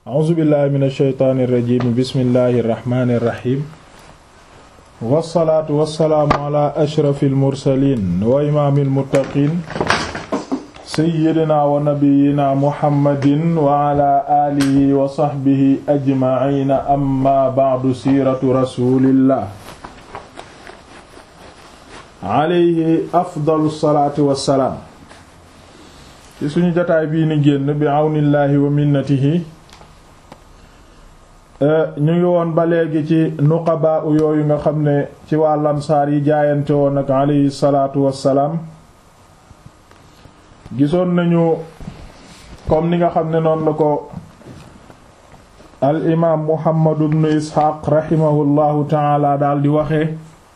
a'uuzu billahi min alsheytaani irrajim bismillahi irrahmani irrahim wassalaatu wassalaamu ala ashrafi almursalin wa imaami almuttaqin sayyidina wa nabiyina muhammadin wa ala alihi wa sahbihi ajmaciina amma ba'du siiratu rasulillah alayhi afdalu salaatu wassalaam ci suñu jotaay bii ni génn bi àwnillaahi wa minnatihi ñu ngi woon ba léegi ci nuqabaa u yooyu nga xam ne ci waa lamsaar yi jaayante woon ak alayhi salaatu wassalaam gisoon nañu comme ni nga xam ne noonu la ko al imaam muhammadu ibnu isxaaq raximahullahu taala daal di waxee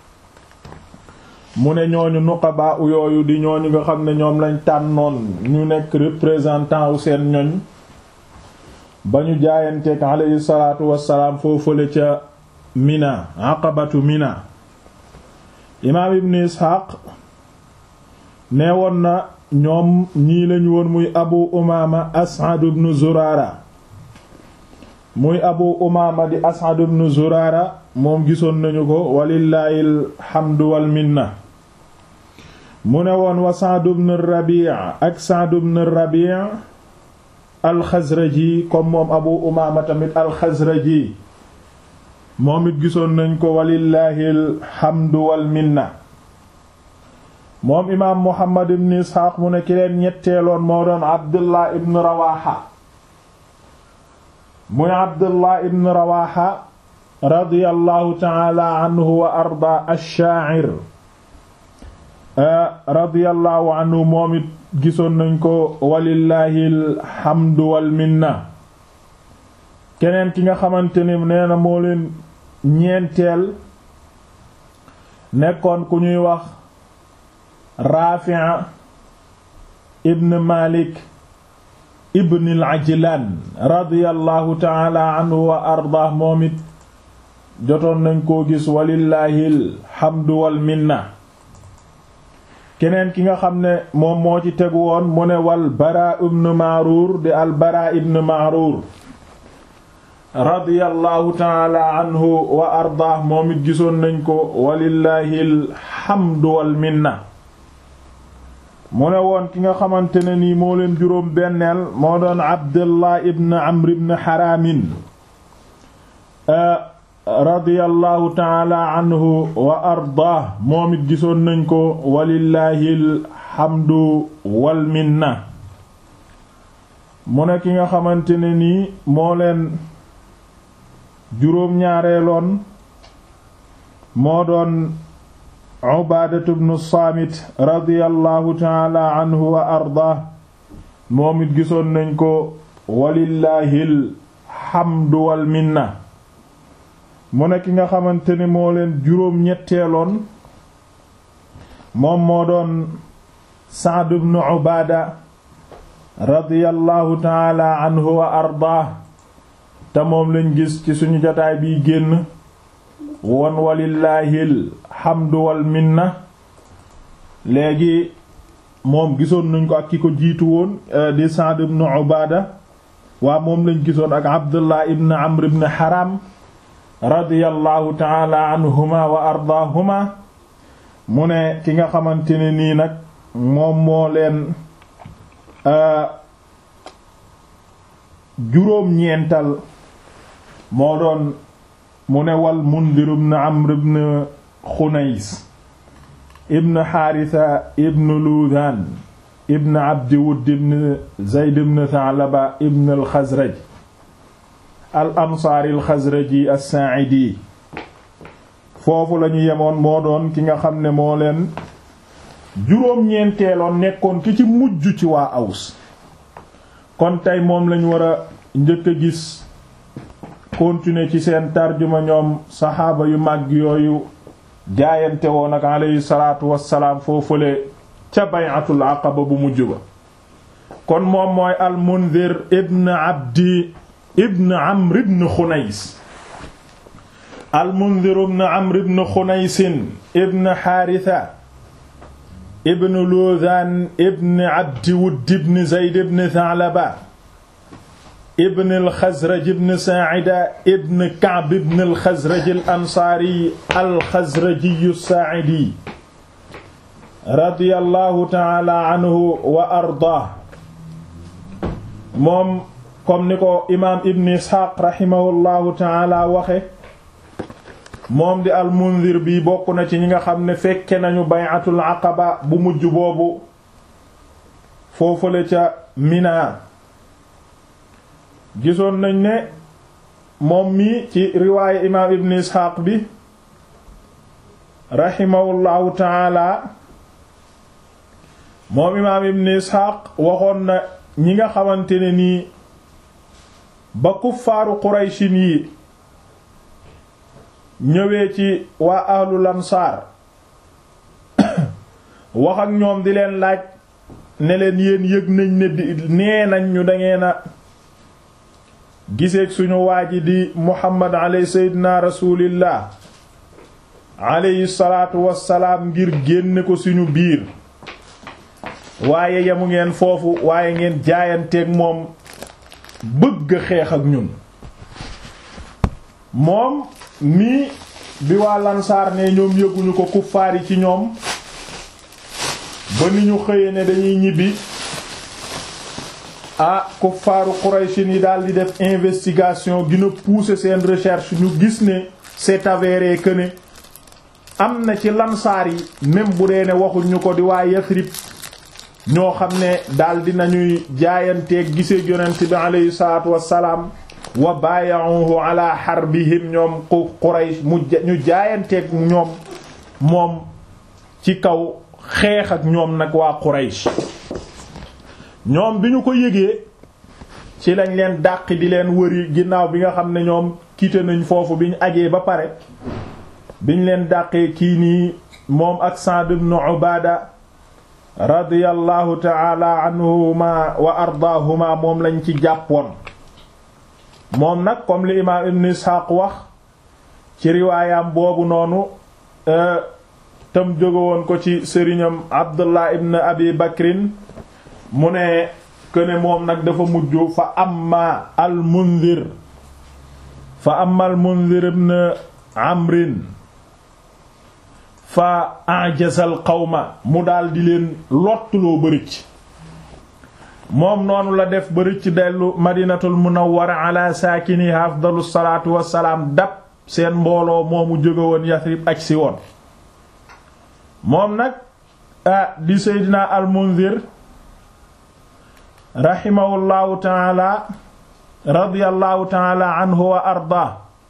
mu ne ñooñu nuqabaa u yooyu di ñooñu nga xam ne ñoom lañ tànnoon ñu nekk représentant wu seen ñoñ ba ñu jaayanteek alayhi salaatu wassalaam foofale ca mina aqabatu mina imaam ibn isxaaq nee woon na ñoom ñii lañu woon muy abu umaama as'ad ibn zuraara muy abu umaama di as'ad ibn zuraara moom gisoon nañu ko walillaahi alhamdu wal minna mu ne woon wa Sa'd ibn Rabi' ak Sa'd ibn Rabi' al-Xazraji comme moom Abu Umaama tamit al-Xazraji moom it gisoon nañ ko walillaahi alhamdu wal minna moom imaam Muhammad ibn Isxaaq mu ne ki leen ñetteeloon moo doon Abdullah ibn Rawaaha muy Abdullah ibn Rawaaha radiyallahu ta'ala anhu wa arda ash-shaa'ir radiyallahu anhu moom it gisoon nañ ko walillahi alhamdu wal minna keneen ki nga xamante ni nee na moo leen ñeenteel nekkoon ku ñuy wax Raafi' ibn Malik ibn al-Ajlan radiyallahu ta'ala anhu wa arda moom it jotoon nañ koo gis walillahi alhamdu wal minna keneen ki nga xam ne moom moo ci tegu woon mu ne wal bara ibn Ma'rur di al bara ibn Ma'rur radiyallahu taala anhu wa ardaah moom it gisoon nañ ko walillahi alhamdu wal minna mu ne woon ki nga xamante ne nii moo leen juróom benneel moo doon Abdullah ibn Amr ibn Haramin radiyallahu taala anhu wa ardaah moom it gisoon nañ ko walillahi alhamdu wal minna mu ne ki nga xamante ne nii moo leen juróom-ñaareeloon moo doon ubaadatu bnu saamit radiyallahu taala anhu wa ardaah moom it gisoon nañ ko walillahi alhamdu wal minna mu ne ki nga xamante ni moo leen juróom ñetteeloon moom moo doon Sa'd ibn Ubaada radiyallahu taala anhu wa ardaah te moom lañ gis ci suñu jotaay biy génn won walillaahil hamdu wal minna léegi moom gisoon nañ ko ak ki ko jiitu woon di Sa'd ibn Ubaada waa moom lañ gisoon ak Abdullah ibn Amr ibn Haram radiyallahu taala anhuma wa ardaahuma mu ne ki nga xamante ne nii nag moom moo leen juróom-ñeental moo doon mu ne wal Mundir ibn Amr ibn Xunays ibn Haarisa ibn Luudaan ibn Abdi Wudd ibn Zayd ibn Tha'laba ibn al-Xazraj al ansaari al xazraji as-sa'idi foofu lañu yemoon moo doon ki nga xam ne moo leen juróom-ñeenteeloon nekkoon ki ci mujj ci waa aws kon tey moom lañu war a njëkk a gis continuer ci seen tarjuma ñoom saxaaba yu màgg yooyu jaayante woon ak alayhi salaatu wassalaam foofule ca bay'atul aqaba bu mujj ba kon moom mooy al mundir ibn abdi ibn amr ibn xunays al-Mundhir ibn amr ibn xunays ibn xaarisa ibn luuzaan ibn abdi wudd ibn zayd ibn tha'laba ibn al-Xazraj ibn Saa'ida ibn Ka'b ibn al-Xazraj al-Ansaari al-Xazraji as-Saa'idi radiyallahu ta'ala anhu wa ardaah moom comme ni ko imaam Ibn Isxaaq rahimahullahu ta'ala waxe moom di al-Munzir bi bokk na ci ñi nga xam ne fekke nañu bay'atul aqaba bu mujj boobu foofale ca Mina gisoon nañ ne moom mi ci riwaaye imaam Ibn Isxaaq bi rahimahullahu ta'ala moom imaam Ibn Isxaaq waxoon na ñi nga xamante ne nii ba kuffaaru Qurayshin yi ñëwee ci waa ahlul ansaar wax ak ñoom di leen laaj ne leen yéen yëg nañ ne di nee nañ ñu dangeen a giseeg suñu waa ji di muhammad aley seydina rasulillah aleyhi salaatu wassalaam ngir génne ko suñu biir waaye yamu ngeen foofu waaye ngeen jaayanteeg moom bëgg xeex ak ñun moom mii bi waa lansaar ne ñoom yëguñu ko kuffaar yi ci ñoom ba ni ñu xëye ne dañuy ñibbi ah kuffaaru Quraysh yi daal di def investigation gina pousser seen recherche ñu gis ne c'est avéré que ne am na ci lansaar yi même bu dee ne waxuñu ko di waa Yasrib ñoo xam ne daal di nañuy jaayanteeg gisee yonent bi aleyhi salaatu wassalaam wa baaya'uhu ala harbihim ñoom Quraysh mu ñu jaayanteeg ñoom moom ci kaw xeex ak ñoom nag waa Quraysh ñoom bi ñu ko yëgee ci lañ leen dàq di leen wëri ginnaaw bi nga xam ne ñoom quitté nañ foofu bi ñu ajee ba pare biñ leen dàqee kii nii moom ak Sa'd ibn Ubaada radiyallahu ta'ala anhuma wa ardaahuma moom lañ ci jàppoon moom nag comme li imaam Ibn Ishaq wax ci riwaayam boobu noonu tam jóge woon ko ci sëriñam Abdullah ibn Abi Bakrin mu ne këne moom nag dafa mujj fa amma al Munzir fa amma al Munzir ibn Amrin fa ajazal qawma mu daal di leen lottuloo bërëcc moom noonu la def bërëcc dellu madinatul munawwara ala saakiniha afdalu salaatu wassalaam dab seen mbooloo moomu jóge woon Yasrib aj si woon moom nag ah di seydina al Munzir rahimahullahu taala radiyallahu taala anhu wa arda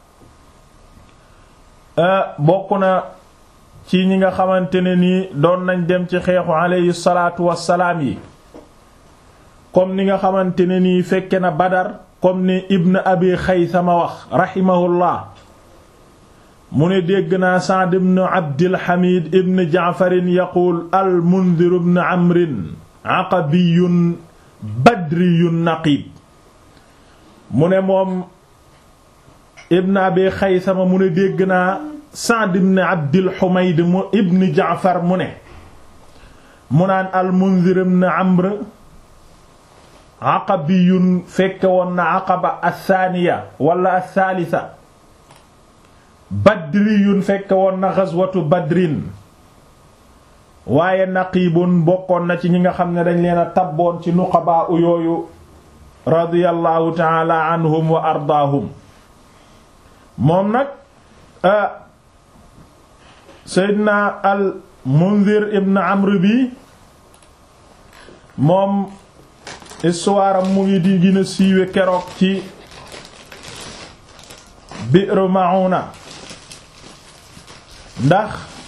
bokk na ci ñi nga xamante ne nii doon nañ dem ci xeexu alayhi salaatu wassalaam yi comme ni nga xamante ne nii fekke na Badar comme ni Ibn Abi Xaysama wax rahimahullah mu ne dégg naa Sa'd ibn Abdil Hamid ibn Ja'farin yaquul al Mundir ibn Amrin aqabiyun badriyun naqib mu ne moom Ibn Abi Xaysama mu ne dégg naa Sa'd ibn Abdil Humayd mu ibn Ja'far mu ne mu naan al Munzir ibn Amr aqabiyun fekke woon na aqaba athaniya wala athalitha badriyun fekke woon na ghazwatu badrin waaye naqibun bokkoon na ci ñi nga xam ne dañ leen a tabboon ci nuqabaa u yooyu radiyallahu ta'ala anhum wa ardaahum moom nag Seydina al Munzir ibn Amr bi moom histoire am mu ngi di gën a siiwe keroog ci Bi'r Ma'una ndax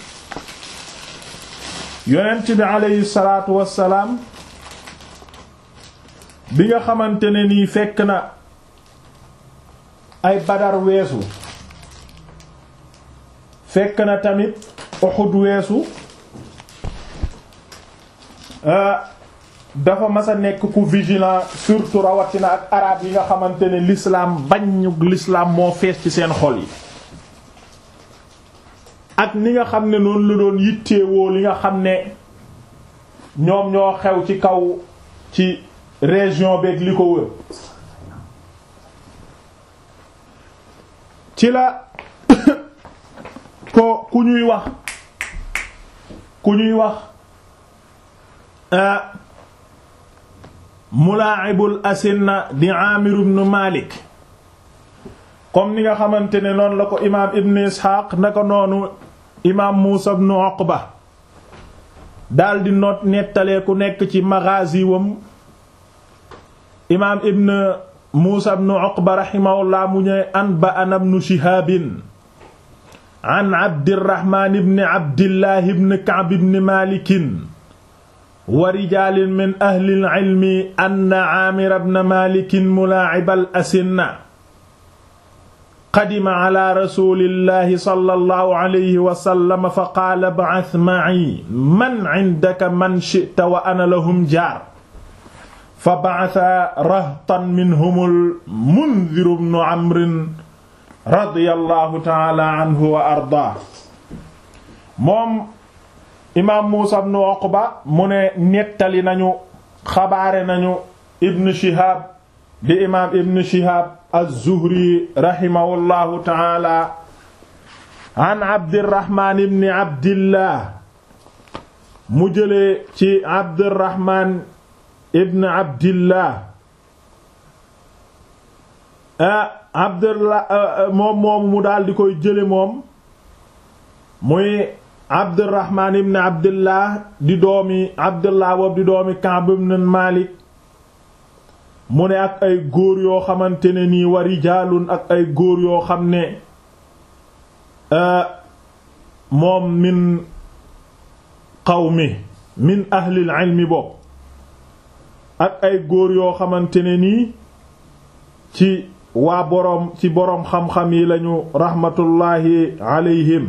yonent bi aleyhi salaatu wassalaam bi nga xamante ne nii fekk na ay Badar weesu fekk na tamit Uhud weesu dafa mas a nekk ku vigilant surtout rawatina ak arab yi nga xamante ne l'islam bañu l'islam moo fees ci seen xol yi ak ni nga xam ne noonu la doon yitteewoo li nga xam ne ñoom ñoo xew ci kaw ci région beeg li ko wër ci la ko ku ñuy wax ku ñuy wax mulaa'ibul asinna di Aamir ibn Malik comme ni nga xamante ne noonu la ko imaam Ibn Isxaaq naka noonu imaam Muusa ibn Uqba daldi noot nettalee ku nekk ci maghazi wam imaam Ibn Muusa ibn Uqba rahimahullah mu ñëw anba'ana ibn Shihaab an Abdirrahmaan ibn Abdillah ibn Ka'b ibn Maalik wa rijaalin min ahlil ilmi anna Aamir ibn Maalik mulaa'ibal asinna qadima ala rasuulillahi sallallahu alayhi wa sallam fa qaala ba'ath ma'i man 'indaka man shi'ta wa ana lahum jaar fa ba'atha rahtan minhumul Mundhir ibn Amr radiyallahu ta'ala anhu wa ardaa moom imaam Muusa ibn Uqba mu ne nettali nañu xabaare nañu Ibn Shihab di imaam Ibn Shihab az-Zuhri rahimahullahu ta'ala an Abdirrahman ibn Abdillah mu jëlee ci Abdirrahman ibn Abdillah ah Abdullah moom moom mu daal di koy jële moom muy Abdurrahman ibn Abdillah di doomi Abdullah boobu di doomi Ka'b ibn Malik mu ne ak ay góor yoo xamante ne nii wa rijaalun ak ay góor yoo xam ne moom min qawmi min ahlil ilmi bopp ak ay góor yoo xamante ne nii ci waa boroom ci boroom xam-xam yi lañu raxmatullaahi alayhim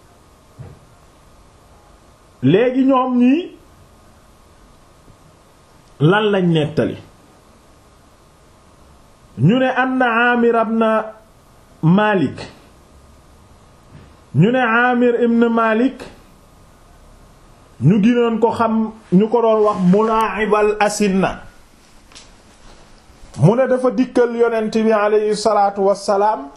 léegi ñoom ñii lan lañ nettali ñu ne anna Aamir ibn Malik ñu ne Aamir ibn Malik ñu ginoon ko xam ñu ko doon wax mulaa'ibal asinna mu ne dafa dikkal yonent bi aleyhi salaatu wassalaam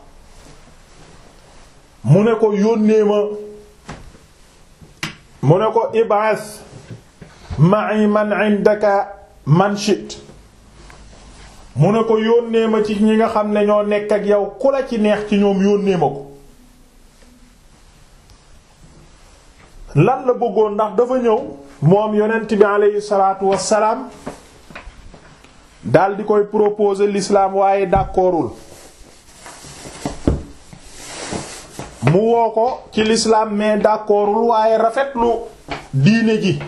mu ne ko yónnee ma mu ne ko ib'as ma'i man 'indaka man shit mu ne ko yónnee ma ci ñi nga xam ne ñoo nekk ak yow ku la ci neex ci ñoom yónnee ma ko lan la bëggoon ndax dafa ñëw moom yonent bi aleyhi salaatu wassalaam dal di koy proposer l'islam waaye d'accordul mu woo ko ci l'islam mais d'accordul waaye rafetlu diine ji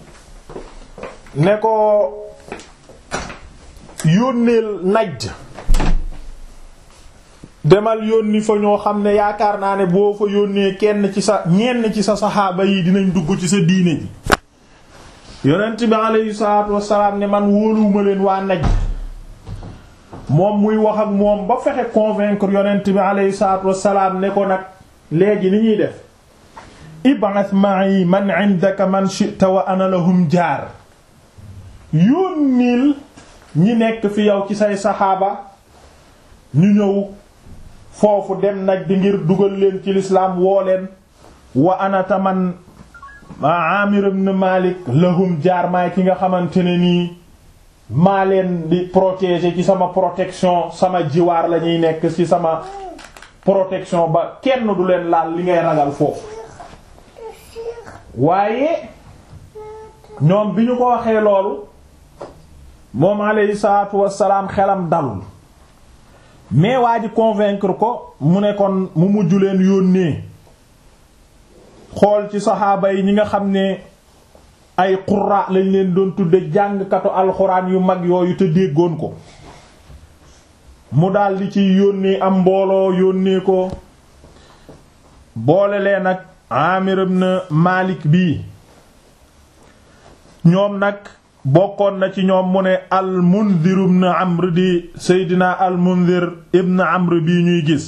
ne ko yónneel Najd demal yónni fa ñoo xam ne yaakaar naa ne boo fa yónnee kenn ci sa ñenn ci sa saxaaba yi dinañ dugg ci sa diine ji yonent bi aleyhi salaatu wassalaam ne man wóoluwuma leen waa Najd moom muy wax ak moom ba fexe convaincre yonent bi aleyhi salaatu wassalaam ne ko nag léegi ni ñuy def ib'ath ma'i man 'indaka man shi'ta wa ana lahum jaar yónnil ñi nekk fi yow ci say saxaaba ñu ñëw foofu dem nag di ngir dugal leen ci lislaam woo leen wa anata man Amir ibn Malik lahum jaar maay ki nga xamante ne nii maa leen di protéger ci sama protection sama jiwaar la ñuy nekk ci sama protection ba kenn du leen laal li ngay ragal foofu waaye ñoom bi ñu ko waxee loolu moom alayhi salaatu wassalaam xelam dalul mais waa ji convaincre ko mu ne kon mu mujj leen yónnee xool ci saxaaba yi ñi nga xam ne ay qurra lañ leen doon tudde jàngkatu alxuraan yu mag yooyu te déggoon ko mu daldi ci yónnee am mbooloo yónnee ko boole leen ak Amir ibn Malik bii ñoom nag bokkoon na ci ñoom mu ne al Mundhir ibn Amr di Seydina al Mundhir ibn Amr bii ñuy gis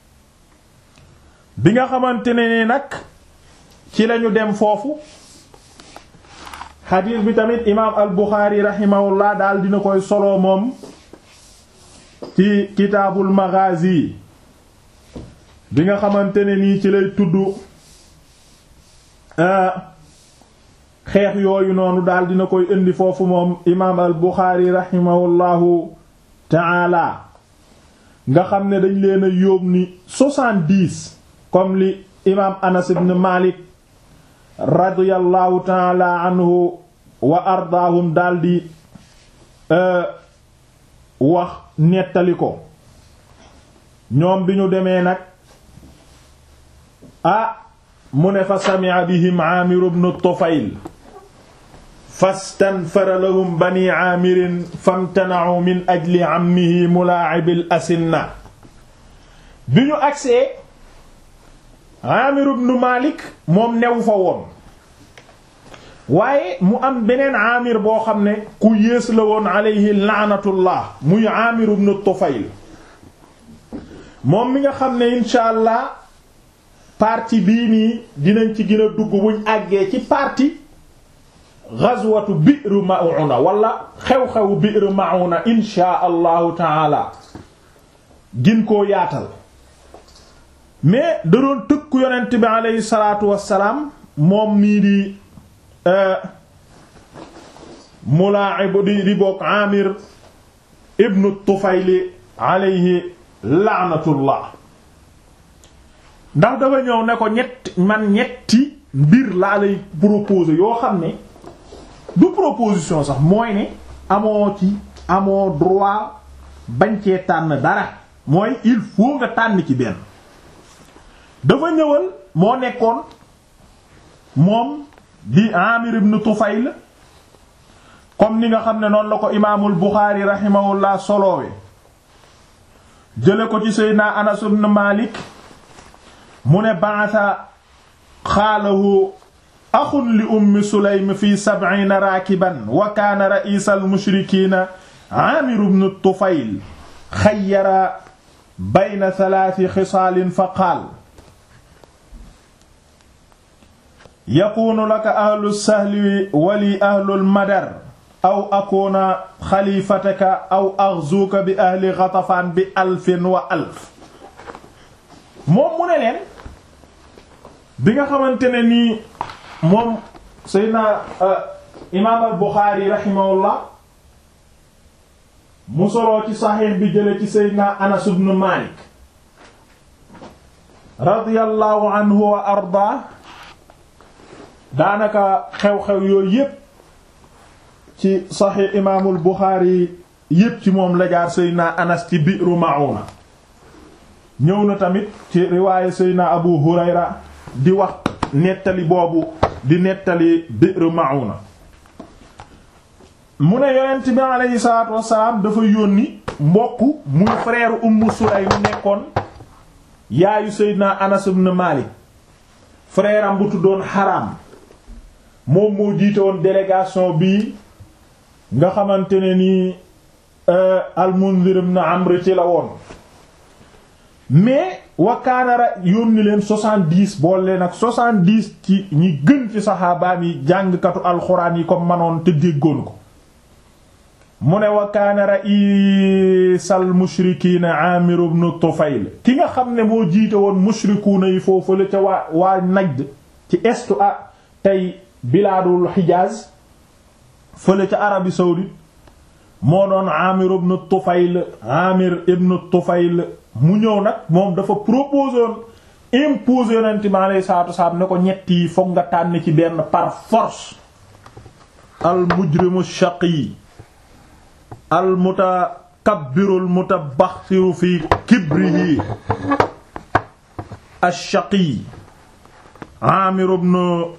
bi nga xamante ne ni nag ci lañu dem foofu xadiis bi tamit imaam al Buxaari raximahullah daal dina koy solo moom ci kitaabul maghazi bi nga xamante ne nii ci lay tudd xeex yooyu noonu daal dina koy indi foofu moom imaam al Buxaari rahimahullahu taala nga xam ne dañ leen a yóbbu ni soixante-dix comme li imaam Anas ibn Malik radiyallahu taala anhu wa ardaahum daldi wax nettali ko ñoom bi ñu demee nag ah mu ne fa sami'a bihim Aamir ibn Tufayl fastanfara lahum bani aamirin famtana'u min ajli ammihi mulaa'ibil asinna bi ñu agsee Aamir ibn Malik moom new fa woon waaye mu am beneen Aamir boo xam ne ku yées la woon alayhi la'natullah muy Aamir ibn Tufayl moom mi nga xam ne insha allah partie bii nii dinañ ci gën a dugg buñ àggee ci partie ghazwatu Bi'r Ma'una wala xew-xewu Bi'r Ma'una insha allahu taala gin koo yaatal mais da doon tëkku yonent bi aleyhi salaatu wassalaam moom nii di mulaa'ib di di bokk Amir ibnu Tufayli alayhi la'natullah ndax dafa ñëw ne ko ñett man ñetti mbir laa lay proposer yoo xam ne du proposition sax mooy ne amoo ci amoo droit bañ cee tànn dara mooy il faut nga tànn ci benn dafa ñëwal moo nekkoon moom di Amir ibn Tufayl comme ni nga xam ne noonu la ko imaamul Buxaari rahimahullah soloowe jële ko ci Seydina Anas ibn Malik mu ne ba'atha xaalahu axun li ummi Sulaym fi sab'iina raakiban wa kaana ra'iisal mushrikiina Aamir ibn Tufayl xayyara bayna thalaati xisaalin fa qaal yakuunu laka ahlu sahli wali ahlul madar aw akuuna xalifataka aw axzuuka bi ahli Ghatafaan bi alfin wa alf moom mu ne leen bi nga xamante ne nii moom Seydina imaam al Buxaari rahimahullah mu soloo ci saxiix bi jële ci Seydina Anas ibn Maalik radiyallahu anhu wa ardaa daanaka xew-xew yooyu yépp ci saxiix imaamul Buxaari yépp ci moom la jaar Seydina Anas ci Bi'ru Ma'una ñëw na tamit ci riwaaye Seydina Abu Hurayra di wax nettali boobu di nettali Bi'r Ma'una mu ne yonent bi aleyhi salaatu wassalaam dafa yónni mbokk muy frère Ummu Sulaym mu nekkoon yaayu Seydina Anas ibn Malik frère am bu tuddoon Haram moom moo jiite woon délégation bii nga xamante ne nii al-Munzir ibn Amr ci la woon mais wakaanara yónni leen soixante-dix bool leen ak soixante-dix ci ñi gën ci saxaabaam yi jàngkatu alxuraan yi ko manoon te déggoon ko mu ne wakaana raisal mushrikiina Aamir ibn Tufayl ki nga xam ne moo jiite woon mushrikuuna yi foofu la ca waa waa Najd ci estu a tey bilaadul Hijaaz fële ca Arabie saoudite moo doon Aamir ibn Tufayl Aamir ibn Tufayl mu ñëw nag moom dafa proposé woon imposer yonent mi alayhi salaatu wasalaam ne ko ñett yi fokk nga tànn ci benn par force al mujrimu shaqi al mutakabbiru al mutabaxiru fi kibrihi ash-shaqi Aamir ibn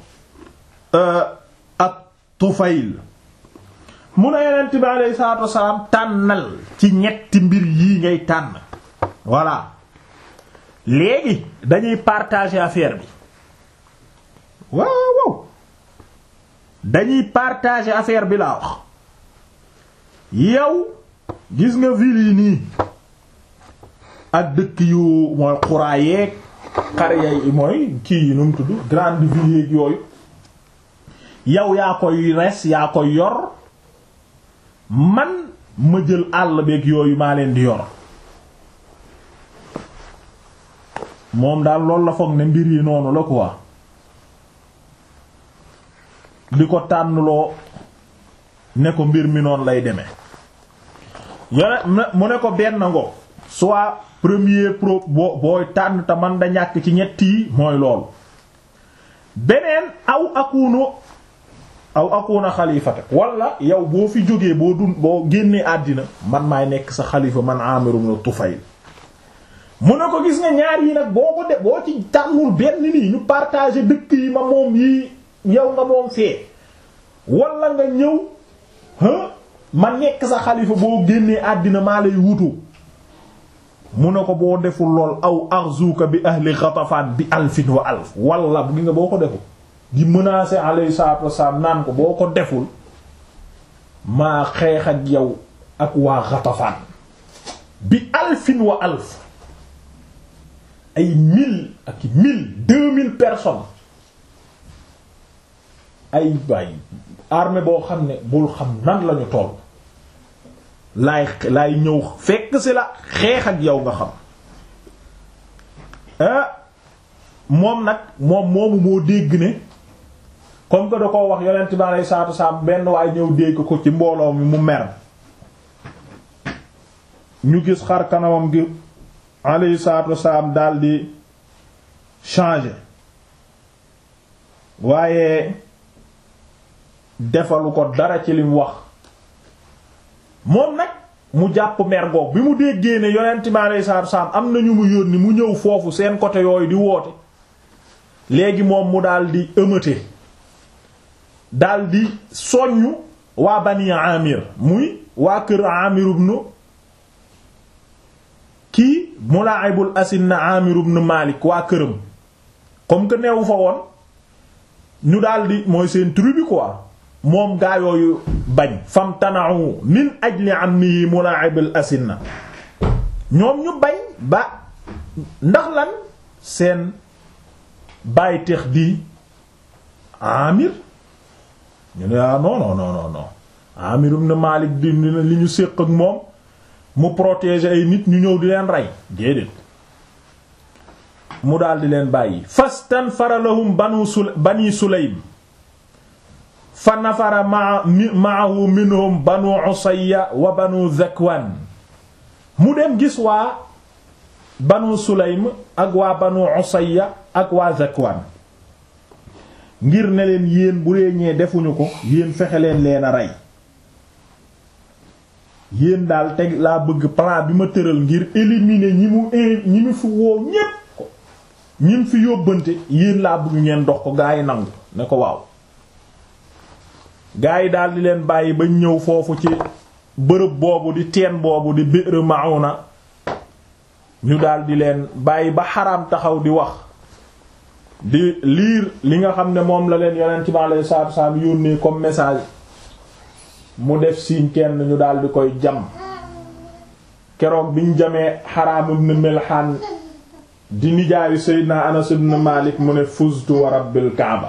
at-Tufayl mu ne yonent bi alayhi salaatu wasalaam tànnal ci ñetti mbir yii ngay tànn voilà léegi dañuy partager affaire bi waaw waaw dañuy partager affaire bi laa wax yow gis nga ville yi nii ak dëkk yu mooy xuraa yeeg xare yi mooy kii yi nu mu tudd grande ville yeeg yooyu yow yaa koy res yaa koy yor man ma jël àll beeg yooyu maa leen di yor moom daal loolu la foog ne mbir yi noonu la quoi di ko tànnloo ne ko mbir mi noonu lay demee yone mu ne ko benn ngo soit premier pro boo booy tànn te man da ñàkk ci ñetti yi mooy loolu beneen aw akunu aw akuna xalifata wala yow boo fi jógee boo dun boo génnee àddina man maay nekk sa xalifa man Amir ibn Tufayl mu ne ko gis nga ñaar yi nag boo ko de boo ci tànnul benn nii ñu partager dëkk yi ma moom yi yow nga moom fee wala nga ñëw ma nekk sa xalifa boo génnee àddina maa lay wutu mu ne ko boo deful lool aw arzuka bi ahli Ghatafan bi alfin wa alf wala bu gi nga boo ko deful di menacer alayhi salatu wassalam naan ko boo ko deful maa xeex ak yow ak waa Ghatafan bi alfin wa alf ay mille ak mille deux mille personnes ay bay armée boo xam ne bul xam nan lañu toll laay laay ñëw fekk si la xeex ak yow nga xam ah moom nag moom moomu moo dégg ne comme que da koo wax yonent bi alayhi salaatu wasalaam benn waaye ñëw dégg ko ci mbooloo mi mu mer ñu gis xar kanamam gi alayhi salaatu wasalaam daldi changer waaye defalu ko dara ci lim wax moom nag mu jàpp mer goog bi mu déggee ne yonent bi alayhi salaatu wasalaam am na ñu mu yónni mu ñëw foofu seen côté yooyu di woote léegi moom mu daldi ëmëte daldi soññu waa bani amir muy waa kër amir ibn kii mulaa'ibul asinna amir ibn malik waa këram comme que neewu fa woon ñu daldi mooy seen tribu quoi moom gaa yooyu bañ fam tana'u min ajli ammihi mulaa'ibul asinna ñoom ñu bañ ba ndax lan seen bàyyi tex di amir ñu ne ah non non non non non Amir ibn Malik di li ñu séq ak moom mu protéger ay nit ñu ñëw di leen rey déedéet mu daal di leen bàyyi fastanfara lahum banu sul bani Sulaym fa nafara ma ma'ahu minhum banu Usayya wa banu Zakwan mu dem gis waa banu Sulaym ak waa banu Usayya ak waa Zakwan ngir ne leen yéen bu dee ñee defuñu ko yéen fexe leen leen a rey yéen daal teg laa bëgg plan bi ma tëral ngir éliminer ñi mu ñi mu fi woo ñépp ko ñi mu fi yóbbante yéen laa bëgg ngeen dox ko gaa yi nangu ne ko waaw gaa yi daal di leen bàyyi ba ñëw foofu ci bërëb boobu di teen boobu di Bi'r Ma'una ñu daal di leen bàyyi ba xaraam taxaw di wax di liir li nga xam ne moom la leen yonent bi alayhi salaatu wasallam yónnee comme message mu def siiñ kenn ñu daal di koy jam keroog biñ jamee Haraam ibn Milhaan di nijaayu Seydina Anas ibn Malik mu ne fuztu wa rabbil Kaaba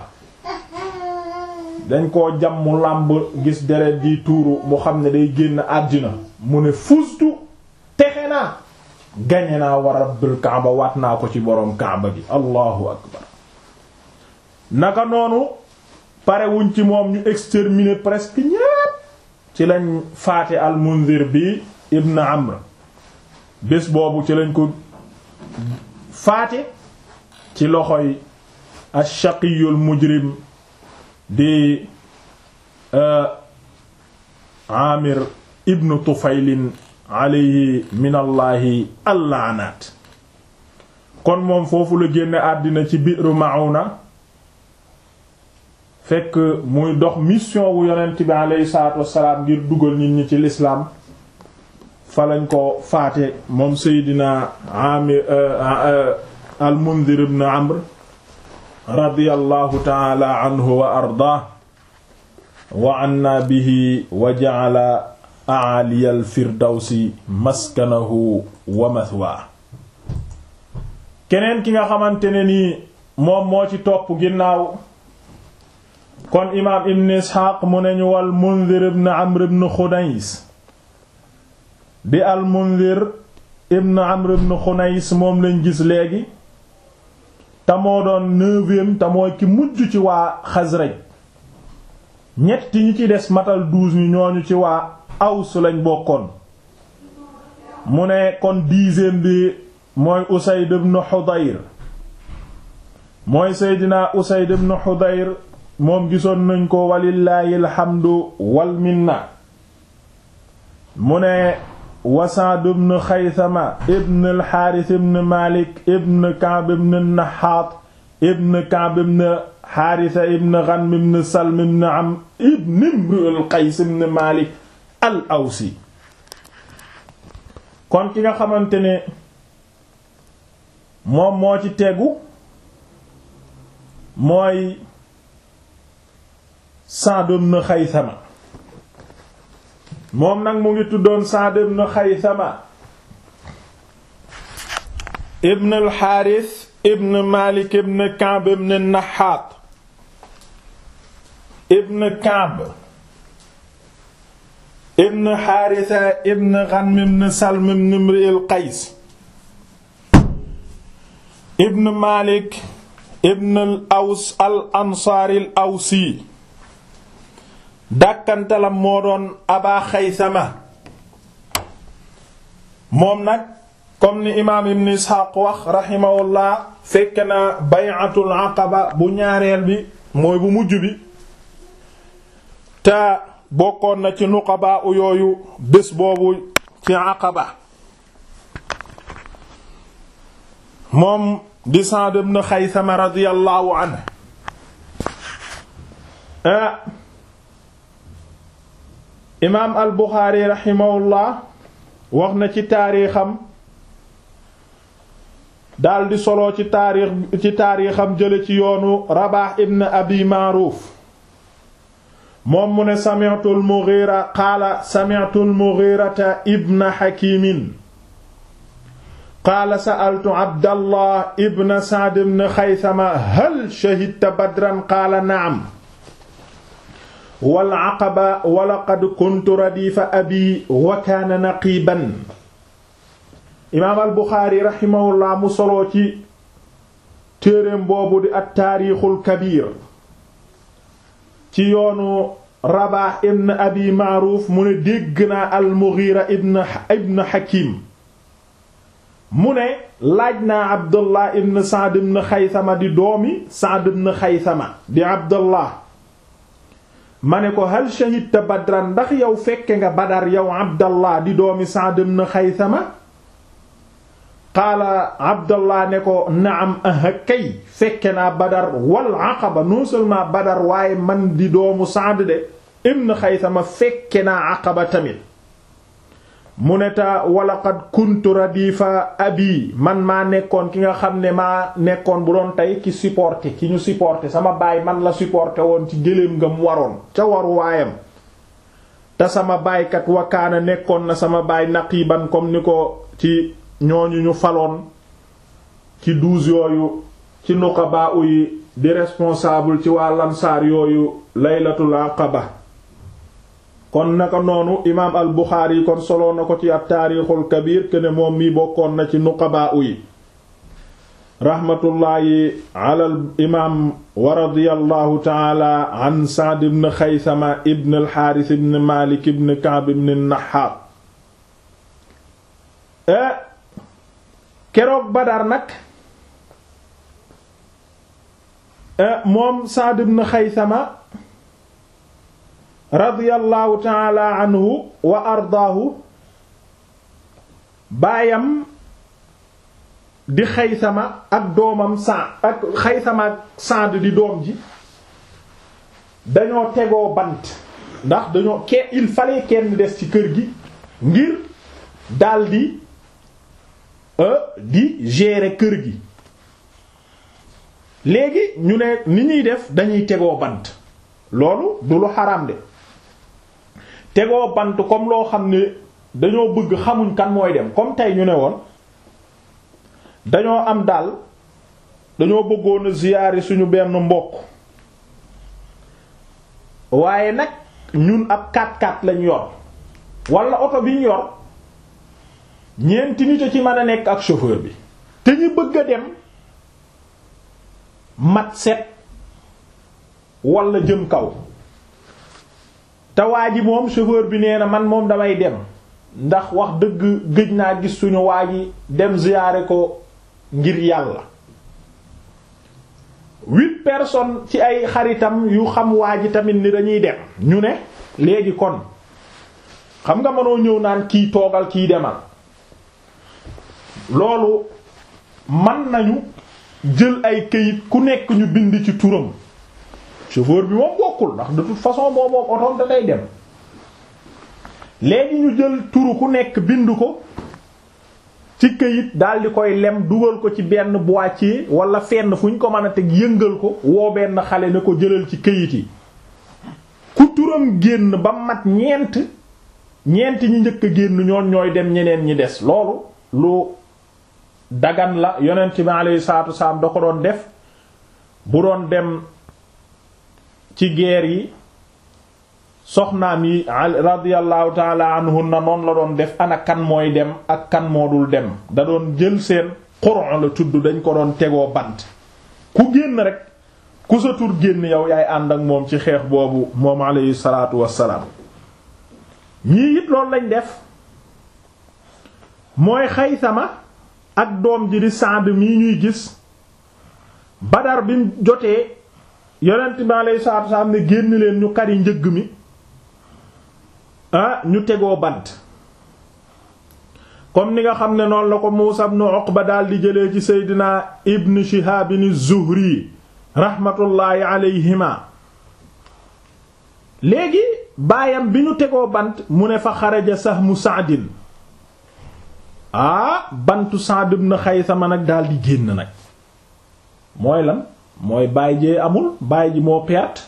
dañ koo jam mu làmb gis deret di tuuru mu xam ne day génn àddina mu ne fuztu texe naa gañe naa wa rabbil Kaaba waat naa ko ci boroom Kaaba gi allahu akbar naka noonu pare wuñ ci moom ñu exterminer presque ñépp ci lañ faate al Munzir bi ibn Amr bés boobu ci lañ ko faate ci loxoy ash-shaqiyul mujrim di Amir ibn Tufaylin alayhi min allahi allaanaat kon moom foofu la génne àddina ci Bi'r Ma'una fekk muy dox mission wu yonent bi alayhi salaatu wassalaam ngir dugal nit ñi ci lislaam fa lañ ko faate moom Seydina Amir al-Mundhir ibn Amr radiyallahu ta'ala anhu wa ardaah wa anna bihi wa ja'ala a'aliyal firdawsi maskanahu wa mathwaa keneen ki nga xamante ne nii moom moo ci topp ginnaaw kon imaam ibn isxaaq mu ne ñu wal mundir ibn amr ibn xunays di al mundir ibn amr ibn xunays moom lañ gis léegi te moo doon neuvième te mooy ki mujj ci waa Xasraj ñetti ñi ci des matal douze ñi ñooñu ci waa Aws lañ bokkoon mu ne kon dixième bi mooy Usayd ibn Hudayr mooy Seydina Usayd ibn Hudayr moom gisoon nañ ko walillaahi alhamdu wal minna mu ne wa Sa'd ibn Xaysama ibn al-Haaris ibn Maalik ibn Ka'b ibn Nahaat ibn Ka'b ibn Haarisa ibn Ghanm ibn Salm ibn Amr ibn Imru al-Qays ibn Maalik al-Awsi kon ki nga xamante ne moom moo ci tegu mooy Sa'd ibn Xaysama moom nag mu ngi tuddoon Sa'd ibn Xaysama ibn al-Haaris ibn Maalik ibn Ka'b ibn Nahaat ibn Ka'b ibn Haarisa ibn Ghanm ibn Salm ibn Imri al-Qays ibn Maalik ibn al-Aws al-Ansaari al-Awsi dàkkantalam moo doon Aba Xaysama moom nag comme ni imaam ibn Isxaaq wax rahimahullah fekk na bay'atul aqaba bu ñaareel bi mooy bu mujj bi te bokkoon na ci nuqaba u yooyu bés boobu ci aqaba moom di Sa'd ibn Xaysama radiyallahu anhu imaam al Buxaari rahimahullah wax na ci taarixam daldi solo ci taarix ci taarixam jële ci yoonu Rabaah ibn Abi Maaruuf moom mu ne sami'tu al-Mughira qaala sami'tu al-Mughirata ibn Hakimin qaala sa'altu Abdallah ibn Sa'd ibn Xaysama hal shahidta Badran qaala na'am wal aqaba wa laqad kuntu radifa abi wa kaana naqiban imaam al buxaari raximahullah mu soloo ci téereem boobu di at taarixul kabiir ci yoonu rabaax ibn abi maaruuf mu ne dégg naa al mughira ibn ibn hakim mu ne laaj naa abdullah ibn saad ibn xaysama di doomi saad ibn xaysama di abdullah ma ne ko hal shahidta badran ndax yow fekke nga badar yow abdallah di doomi Sa'd ibn Xaysama qaala abdallah ne ko naam aha kay fekke naa badar wal aqaba non seulement badar waaye man di doomu Sa'd de ibn Xaysama fekke naa aqaba tamit mu ne ta walaqad kuntu radifa abi man maa nekkoon ki nga xam ne maa nekkoon bu doon tey ki supporté ki ñu supporté sama baay man la supporté woon ci gëléem nga mu waroon ca waru waayam te sama baaykat wakaana nekkoon na sama baay naqiban comme ni ko ci ñooñu ñu faloon ci douze yooyu ci nuqaba yi di responsable ci waa lansaar yooyu laylatul aqaba kon naka noonu imaam al buxaari kon soloo na ko ci at taarixul kabir kene moom mi bokkoon na ci nuqabaa yi raxmatullaahi alal imaam wa radiyallahu taala an Sa'd ibn Xaysama ibn al Xaaris ibn Maalik ibn Ka'b ibn Naxaat keroog Badar nag moom Sa'd ibn Xaysama radiyallahu taala anhu wa ardaahu baayam di xaysama ak doomam sa ak xaysama ak Saad di doom ji dañoo tegoo bant ndax dañoo ke il fallait kenn des ci kër gi ngir daldi di gérer kër gi léegi ñu ne ni ñuy def dañuy tegoo bant loolu du lu xaraam de tegoo bant comme loo xam ne dañoo bëgg xamuñ kan mooy dem comme tey ñu ne woon dañoo am daal dañoo bëggoon a ziyaari suñu benn mbokk waaye nag ñun ab 4x4 lañ yor wala oto bi ñu yor ñeenti nit a ci mën a nekk ak chauffeur bi te ñu bëgg a dem mat set walla jëm kaw te waa ji moom chauffeur bi nee na man moom damay dem ndax wax dëgg gëj naa gis suñu waa ji dem ziyaare ko ngir yàlla huit personnes ci ay xaritam yu xam waa ji tamit ni dañuy dem ñu ne léegi kon xam nga mënoo ñëw naan kii toogal kii demal loolu man nañu jël ay këyit ku nekk ñu bind ci turam chauffeur bi moom bokkul ndax de toute façon moom moom otoom da day dem léegi ñu jël turu ku nekk bind ko ci këyit daal di koy lem dugal ko ci benn boîtier wala fenn fu ñu ko mën a teg yëngal ko woo benn xale ne ko jëlal ci këyit yi ku turam génn ba mat ñeent ñeent ñi njëkk a génn ñoon ñooy dem ñeneen ñi des loolu lu dagan la yonent bi alayhi salaatu wasalaam da ko doon def bu doon dem ci guerre yi soxnaam yi radiyallahu taala anhunna noonu la doon def ana kan mooy dem ak kan moo dul dem da doon jël seen Qur'an la tudd dañ ko doon tegoo bant ku génn rek ku sa tur génn yow yaay ànd ak moom ci xeex boobu moom alayhi salaatu wassalaam ñii it loolu lañ def mooy Xaysama ak doom ji di Saad mii ñuy gis Badar bi mu jotee yonent bi alayhi salaatu wassalaam ne génn leen ñu kari njëgg mi ah ñu tegoo bant comme ni nga xam ne noonu la ko Muusa ibn Uqba daal di jëlee ci Seydina Ibn Shihab az-Zuhri rahmatullahi alayhima léegi baayam bi ñu tegoo bant mu ne fa xaraja sahmu Sa'din ah bantu Sa'd ibn Xaysama nag daal di génn nag mooy lan mooy baay jee amul baay ji moo perte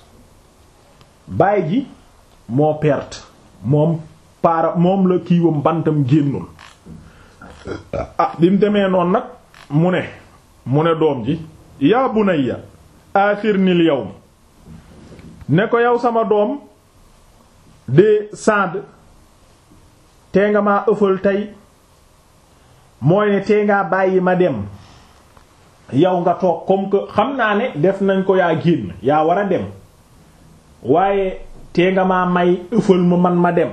baay ji moo perte moom paara moom la kiiwam bantam génnul ah bi mu demee noonu nag mu ne mu ne doom ji yaa bunayya aaxirnil yawm ne ko yow sama doom de Saad tee nga maa ëffal tey mooy ne tee ngaa bàyyi ma dem yow nga toog comme que xam naa ne def nañ ko yaa génn yaa war a dem waaye tee nga maa may ëffal ma man ma dem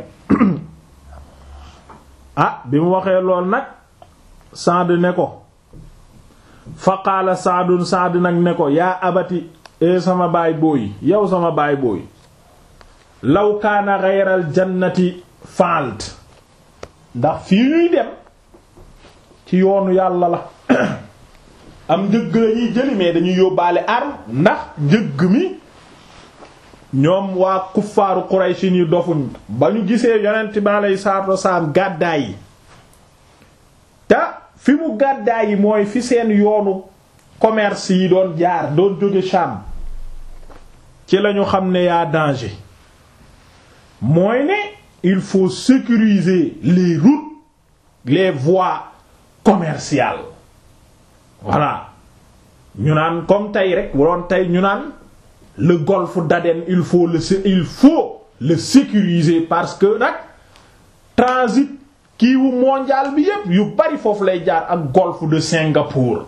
ah bi mu waxee lool nag Saad ne ko fa qaala Saadun Saad nag ne ko yaa abati e sama baay booy yow sama baay booy law kaana ghayral jannati faalt ndax fii ñuy dem ci yoonu yàlla la am njëgg la ñuy jëli mais dañuy yóbbaale arme ndax njëgg mi ñoom waa kuffaaru Qurayshi yi dofuñ ba ñu gisee yonent bi alayhi salaatu wasalaam gàddaay yi te fi mu gàddaay yi mooy fi seen yoonu commerce yi doon jaar doon jóge Sham ci lañu xam ne yaa danger mooy ne il faut sécuriser les routes les voies commerciales voilà ñu naan comme tey rek bu doon tey ñu naan le golfe d'Aden il faut le il faut le sécuriser parce que nag transit kiiwu mondial bi yépp yu bari foofu lay jaar ak golfe de Singapour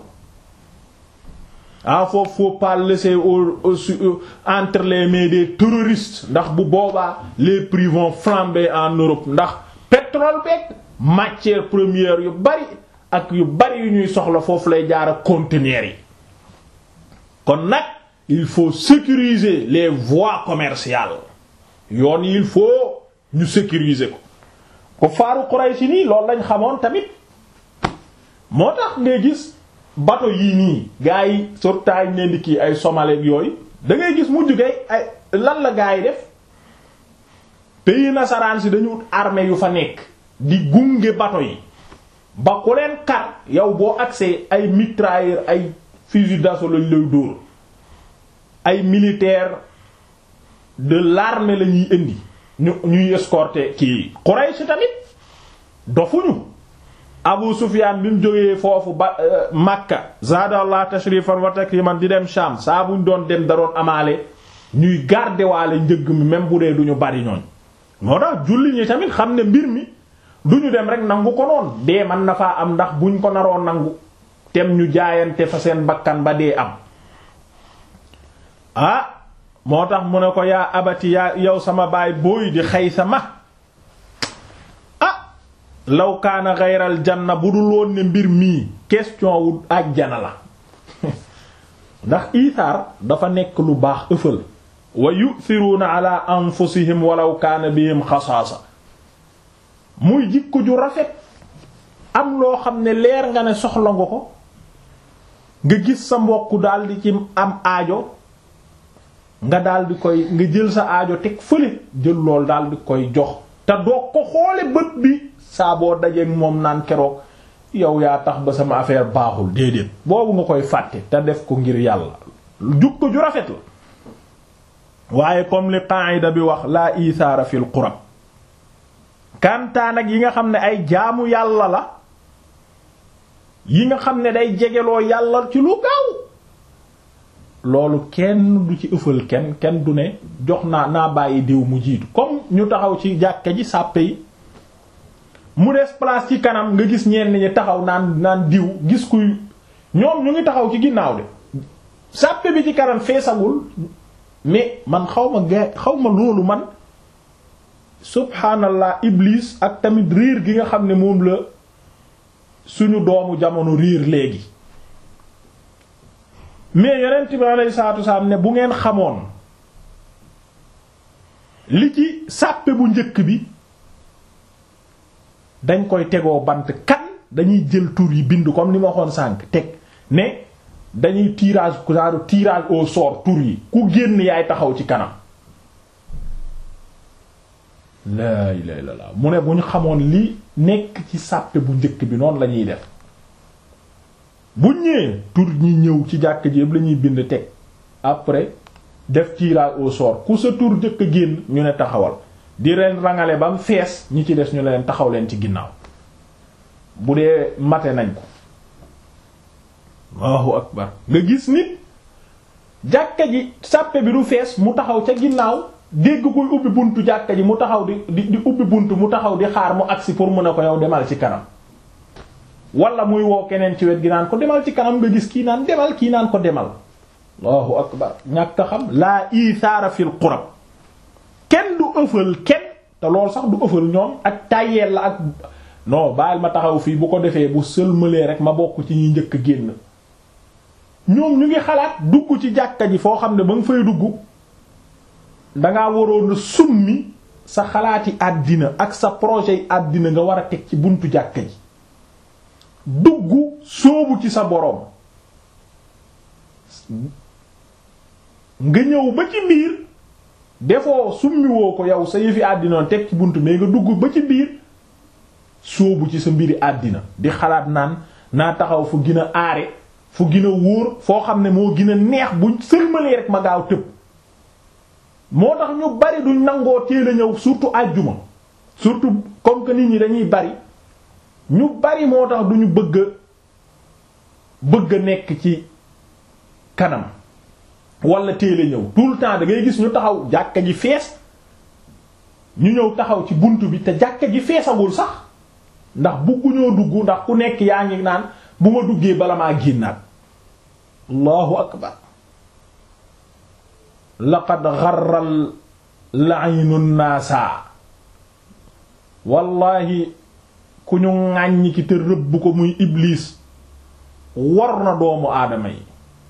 ah foofu faut pas laisser au, au, au entre les mains des terroristes ndax bu boobaa les prix vont flamber en Europe ndax pétrole beeg matière première yu bari ak yu bari yu ñuy soxla foofu lay jaar ak conteneurs yi kon nag il faut sécuriser les voies commerciales yoon yi il faut ñu sécuriser ko ko faaru Quraysh nii loolu lañ xamoon tamit moo tax ngay gis bateau yii nii gars yi surtout ñu leen di kii ay Somalie yooyu da ngay gis mujj gay ay lan la gars yi def pays nasaraan si dañu armée yu fa nekk di gunge bateau yi ba ku leen kar yow boo accès ay mitrailleur ay fusil d'assaut lañ lay dóor ay militaires de l'armée la ñuy indi ñu ñuy escorter kii Quraysh tamit dofuñu Abu Sufyan bi mu jógee foofu ba Makka zaadallah tashrifan wa takriman di dem Sham saa buñ doon dem da doon amaale ñuy garder waale njëgg mi même bu dee duñu bari ñooñ moo tax julli ñi tamit xam ne mbir mi duñu dem rek nangu ko noon dee man na faa am ndax buñ ko naroon nangu tem ñu jaayante fa seen bakkan ba dee am ah moo tax mu ne ko yaa abati yaa yow sama baay booy di Xaysama ah law kaana xayral janna bu dul woon ne mbir mii question wu àjjana la ndax isaar dafa nekk lu baax ëffal wa yu'thiruna ala anfusihim walaw kaana bihim xasaasa muy jikko ju rafet am loo xam ne leer nga ne soxla nga ko nga gis sa mbokk daldi ci am aajo nga daldi koy nga jël sa aajo teg fële jël lool daldi koy jox te doo ko xoole bët bi saa boo dajeek moom naan keroog yow yaa tax ba sama affaire baaxul déedéet boobu nga koy fàtte te def ko ngir yàlla jukko ju rafet la waaye comme li qaida bi wax laa isaara fil qurab kantaan ak yi nga xam ne ay jaamu yàlla la yi nga xam ne day jegeloo yàlla ci lu gaaw loolu kenn du ci ëffal kenn kenn du ne jox naa naa bàyyi diw mu jiitu comme ñu taxaw ci jàkka ji sàppe yi mu des place ci kanam nga gis ñenn ñi taxaw naan naan diw gis kuy ñoom ñu ngi taxaw ci ginnaaw de sàppe bi ci kanam feesagul mais man xaw ma ga xaw ma loolu man subhanallah iblis ak tamit riir gi nga xam ne moom la suñu doomu jamono riir léegi mais yonent bi alayhi salaatu wasalaam ne bu ngeen xamoon li ci sàppe bu njëkk bi dañ koy tegoo bant kan dañuy jël tur yi bind comme ni ma waxoon sànq teg ne dañuy tirage genre tirage au sort tur yi ku génn yaay taxaw ci kanam laa ilaaha illallaah mu ne bu ñu xamoon li nekk ci sàppe bu njëkk bi noonu la ñuy def bu ñëwee tur ñi ñëw ci jàkk ji yëpp la ñuy bind teg après def tirage au sort ku sa tur njëkk a génn ñu ne taxawal di leen rangale ba mu fees ñi ci des ñu leen taxaw leen ci ginnaaw bu dee mate nañ ko Allahu akbar nga gis nit jàkka ji sàppe bi du fees mu taxaw ca ginnaaw dégg koy ubbi buntu jàkka ji mu taxaw di di di ubbi buntu mu taxaw di xaar mu agsi pour mu ne ko yow demal ci kanam wala muy woo keneen ci wet gi naan ko demal ci kanam nga gis kii naan demal kii naan ko demal Allahu akbar ñàkk a xam laa isaara fil qurab kenn du ëffal kenn te loolu sax du ëffal ñoom ak tàyyeel la ak non bàyyil ma taxaw fii bu ko defee bu sëlmalee rek ma bokk ci ñuy njëkk génn ñoom ñu ngi xalaat dugg ci jàkka ji foo xam ne ba nga fay dugg dangaa waroon a summi sa xalaati àddina ak sa projet yi àddina nga war a teg ci buntu jàkka ji dugg sóobu ci sa boroom nga ñëw ba ci biir defoo summiwoo ko yow sa yëfi àddina teg ci buntu mais nga dugg ba ci biir sóobu ci sa mbiri àddina di xalaat naan naa taxaw fu gën a aare fu gën a wóor foo xam ne moo gën a neex buñ sëlmalee rek ma gaaw tëb moo tax ñu bari duñ nangoo teel a ñëw surtout àjjuma surtout comme que nit ñi dañuy bari ñu bari moo tax duñu bëgg bëgg a nekk ci kanam wala teel a ñëw tout le temps da ngay gis ñu taxaw jàkka ji fees ñu ñëw taxaw ci bunt bi te jàkka ji feesagul sax ndax bugguñoo dugg ndax ku nekk yaa ngi naan bu ma duggee bala maa génnaat allahu akbar laqad xarral la'inu naasa wallahi ku ñu ŋàññi ki te rëbb ko muy iblis war na doomu aadama yi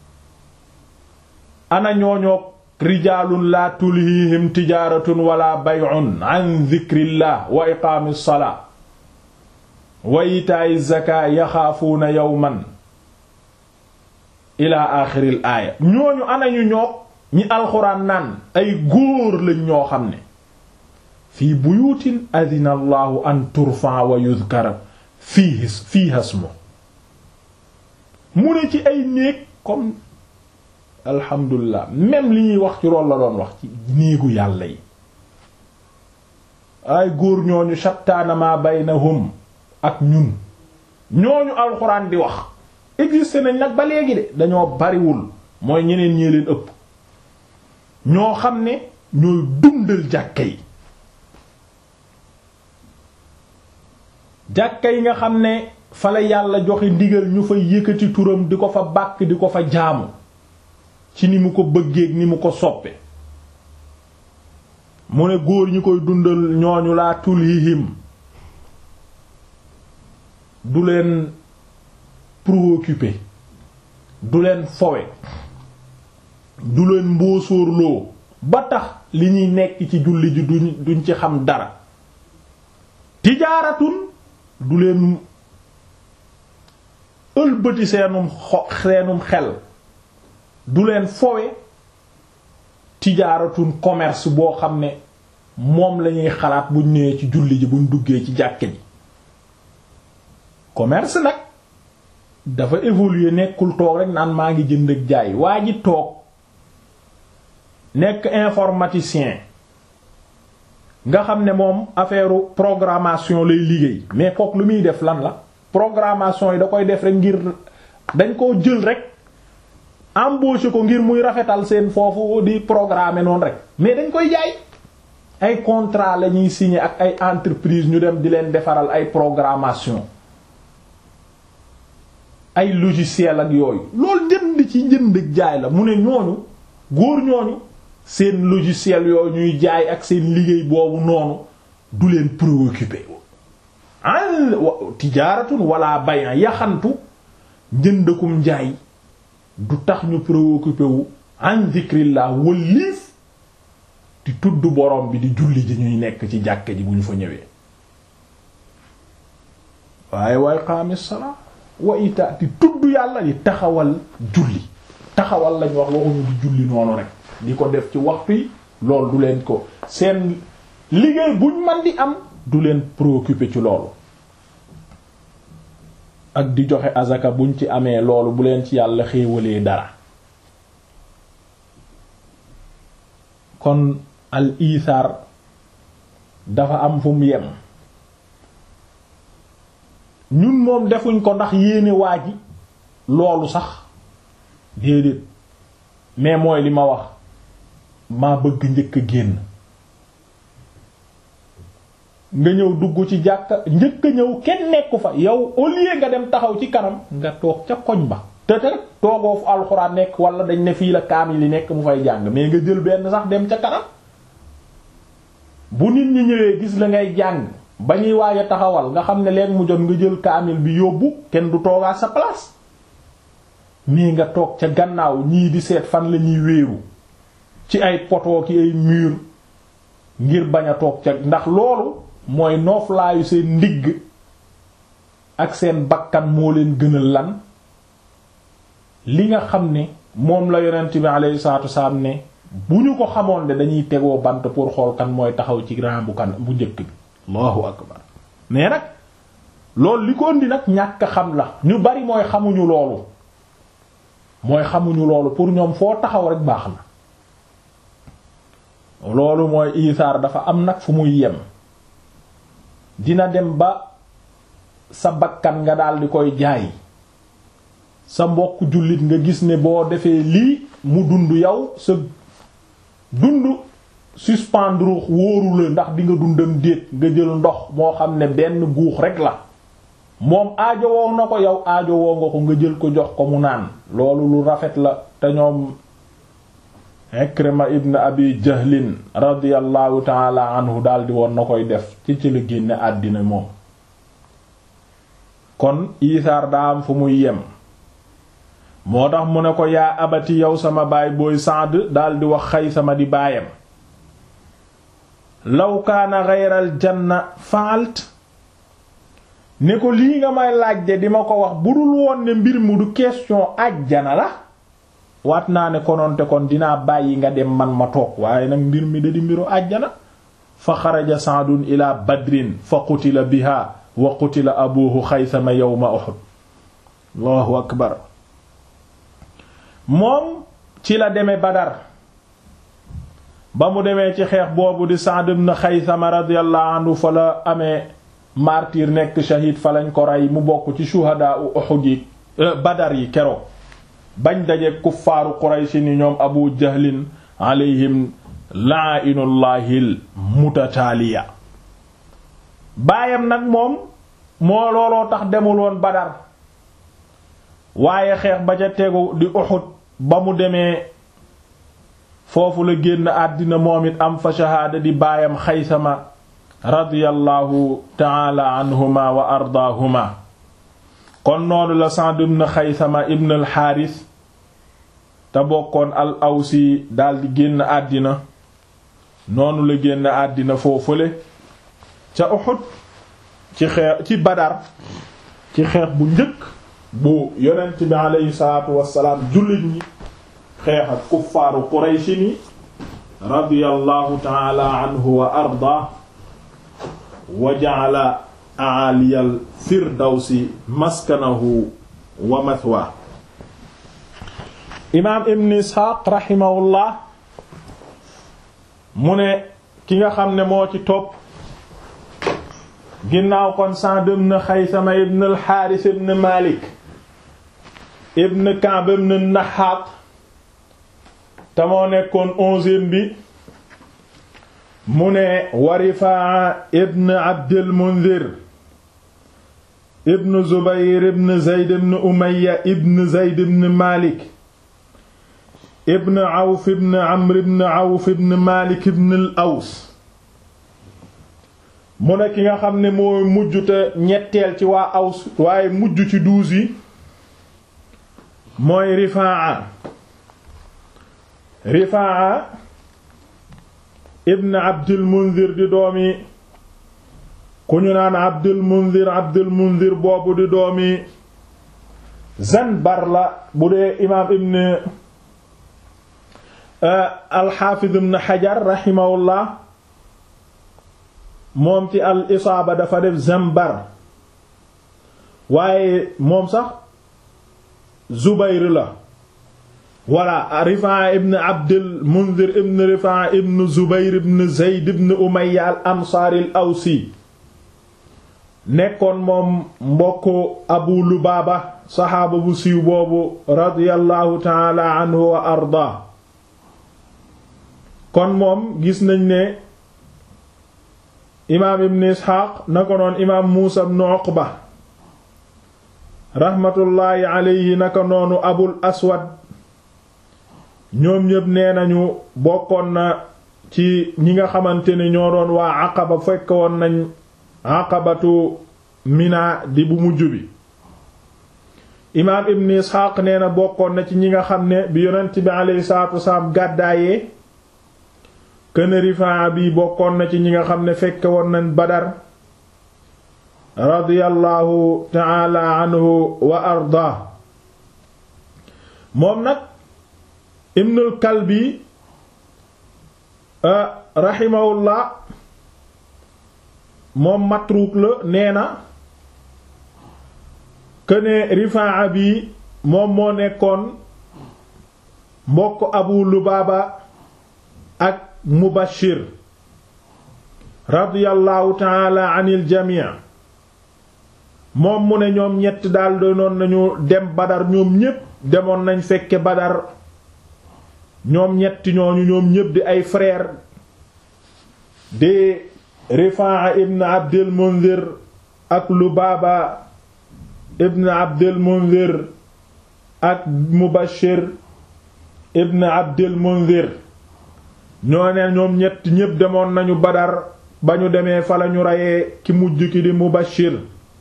ana ñooñoog rijaalun la tulhihim tijaaratun wala bay'un an dhikrillah wa iqaami salaa wa itaa'i zakaa yaxaafuuna yawman ila aaxiril aaya ñooñu ana ñu ñoog ñi alxuraan naan ay góor lañ ñoo xam ne fii buyuutin adina allahu an turfa wa yudhkara fii fii hasmu mu ne ci ay néeg comme alhamdulilah même li ñuy wax ci loolu la doon wax ci néegu yàlla yi ay góor ñooñu shattaana ma baynahum ak ñun ñooñu alxuraan di wax existe nañ nag ba léegi de dañoo bariwul mooy ñeneen ñee leen ëpp ñoo xam ne ñooy dundal jàkka yi jàkka yi nga xam ne fa la yàlla joxe ndigal ñu fa yëkkati turam di ko fa bàkk di ko fa jaamu ci ni mu ko bëggeek ni mu ko soppe mu ne góor ñi koy dundal ñooñu laa tulhihim du leen préoccupé du leen fowe du leen mboosóorloo ba tax li ñuy nekk ci julli ji duñ duñ ci xam dara tijaaratun du leen ëlbëti seenum xo seenum xel du leen fowe tijaaratun commerce boo xam ne moom lañuy xalaat buñ ñëwee ci julli ji buñ duggee ci jàkke ji commerce nag dafa évoluer nekkul toog rek naan maa ngi jënd ak jaay waa ji toog nekk informaticien nga xam ne moom affaire programmation lay liggéey mais kook lu muy def lan la programmation yi da koy def rek ngir dañ koo jël rek embaucher ko ngir muy rafetal seen foofu di programmer noonu rek mais dañ koy jaay ay contrat la ñuy signer ak ay entreprise ñu dem di leen defaral ay programmation ay logiciel ak yooyu loolu jënd ci jënd jaay la mu ne ñooñu góor ñooñu seen logiciel yooyu ñuy jaay ak seen liggéey boobu noonu du leen préoccupé an tijaaratun wala bayan yaxantu njëndakum njaay du tax ñu préoccupé wu an zikrillah wëlliif di tudd borom bi di julli ji ñuy nekk ci jàkke ji bu ñu fa ñëwee waaye waay qaami salaa wa ita di tudd yàlla di taxawal julli taxawal lañ wax waxuñu di julli noonu rek di ko def ci waxtu yi loolu du leen ko seen liggéey buñ man di am du leen préoccupé ci loolu ak di joxe azaka buñ ci amee loolu bu leen ci yàlla xéewalee dara kon al isaar dafa am fu mu yem ñun moom defuñ ko ndax yéene waa ji loolu sax déedéet mais mooy li ma wax maa bëgg njëkk a génn nga ñëw dugg ci jàkka njëkk a ñëw kenn nekku fa yow au lieu nga dem taxaw ci kanam nga toog ca koñ ba te te rek toogoo fu alxuraan nekk wala dañ ne fii la kaamil yi nekk mu fay jàng mais nga jël benn sax dem ca kanam bu nit ñi ñëwee gis la ngay jàng ba ñuy waaj a taxawal nga xam ne leen mu jot nga jël kaamil bi yóbbu kenn du toogaa sa place mais nga toog ca gannaaw ñii di seet fan la ñuy wéeru ci ay poto ki ay mur ngir bañ a toog ca ndax loolu mooy nooflaayu seen ndigg ak seen bakkan moo leen gënal lan li nga xam ne moom la yonent bi alayhi salaatu wasalaam ne bu ñu ko xamoon de dañuy tegoo bant pour xool kan mooy taxaw ci rang bu kan bu njëkk bi allahu akbar mais nag loolu li ko indi nag ñàkk xam la ñu bari mooy xamuñu loolu mooy xamuñu loolu pour ñoom foo taxaw rek baax na loolu mooy isaar dafa am nag fu muy yem dina dem ba sa bakkan nga daal di koy jaay sa mbokk jullit nga gis ne boo defee lii mu dund yow sa dund suspendre wóoru la ndax di nga dundam déet nga jël ndox moo xam ne benn guux rek la moom aajowoo na ko yow aajowoo nga ko nga jël ko jox ko mu naan loolu lu rafet la te ñoom Ikrima ibn Abi Jahlin radiyallahu taala anhu daldi woon na koy def ci ci la génne àddina moom kon isaar daa am fu muy yem moo tax mu ne ko yaa abati yow sama baay booy Saad daldi wax Xaysama di baayam law kaana gayral janna faalt ne ko lii nga may laaj de di ma ko wax bu dul woon ne mbir mu du question ajjana la waat naa ne kononte kon dinaa bàyyi nga dem man ma toog waaye nag mbir mi da di mbiru ajjana fa xaraja saadun ila badrin fa qutila biha wa qutila abuhu xaysama yawma uhud allahu akbar moom ci la deme badar ba mu demee ci xeex boobu di Sa'd ibn Xaysama radiyallahu anhu fa la amee martyr nekk shahid fa lañ ko rey mu bokk ci shuhadaa u Uhud yi badar yi keroog bañ daje kuffaaru Quraysh ni ñoom Abu Jahlin alayhim la'inullahil mutataaliya baayam nag moom moo looloo tax demul woon badar waaye xeex ba ca tegu di Uhud ba mu demee foofu la génn àddina moom it am fa shahaada di baayam xaysama radiyallahu taala anhuma wa ardaahuma kon noonu la Sa'd ibn xaysama ibn al xaaris te bokkoon al awsi daldi génn àddina noonu la génn àddina foofule ca Uhud ci xeex ci Badar ci xeex bu njëkk bu yonent bi aleyhi salaatu wassalaam jullit ñi xeex ak kuffaaru Qurayshi ni radiyallahu taala anhu wa arda wa ja'ala a'aliyal firdawsi maskanahu wa mathwa imaam ibn Isxaaq rahimahullah mu ne ki nga xam ne moo ci topp ginnaaw kon Sa'd ibn Xaysama ibn al-Haaris ibn Maalik ibn Ka'b ibn Nahaat te moo nekkoon onzième bi mu ne wa Rifaa'a ibn Abdil Munzir ibn Zubayr ibn Zayd ibn Umayya ibn Zayd ibn Maalik ibn Awf ibn Amr ibn Awf ibn Maalik ibn al-Aws mu ne ki nga xam ne mooy mujj te ñetteel ci waa Aws waaye mujj ci douze yi mooy Rifaa'a Rifaa'a ibn Abdul Munzir di doomi ku ñu naan Abdul Munzir Abdul Munzir boobu di doomi Zanbar la bu dee imaam ibn al-Hafiz ibn Hajar rahimahullah moom ci al isaaba dafa def Zanbar waaye moom sax Zubayr la voilà Rifaa ibn Abdul Munzir ibn Rifaa ibn Zubayr ibn Zayd ibn Umayya al Ansaari al Awsi nekkoon moom mbokk Abu Lubaaba saxaaba bu siiw boobu radiyallahu taala anhu wa ardaa kon moom gis nañ ne imaam ibn Isxaaq na ko noon imaam Muusa ibn Uqba raxmatullaahi alayhi naka noonu Abul Aswad ñoom ñépp nee nañu bokkoon na ci ñi nga xamante ne ñoo doon waa Aqaba fekk woon nañ Aqabatu Mina di bu mujj bi imaam ibn Isxaaq nee na bokkoon na ci ñi nga xam ne bi yonent bi alayhi salaatu wasalaam gàddaayee kën Rifaa bi bokkoon na ci ñi nga xam ne fekke woon nañ Badar radiyallahu ta'ala anhu wa ardaa moom nag Ibnul Kalbi rahimahullah moom matruuk la nee na këne Rifaa bi moom moo nekkoon mbokk Abu Lubaaba ak Mubashir radiyallahu taala anil jamii moom mu ne ñoom ñett daal doonoon nañu dem Badar ñoom ñépp demoon nañ fekke Badar ñoom ñetti ñooñu ñoom ñépp di ay frère di Rifaa ibn Abdil Munzir ak Lubaaba ibn Abdil Munzir ak Mubashir ibn Abdil Munzir ñoo ne ñoom ñett ñépp demoon nañu Badar ba ñu demee fa lañu reyee ki mujj ki di Mubashir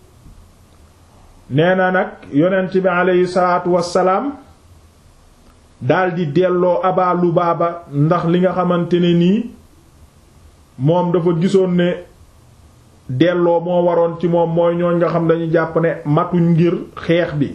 nee na nag yonent bi aleyhi salaatu wassalaam daldi delloo Aba Lubaaba ndax li nga xamante ne nii moom dafa gisoon ne delloo moo waroon ci moom mooy ñooñ nga xam dañu jàpp ne matuñ ngir xeex bi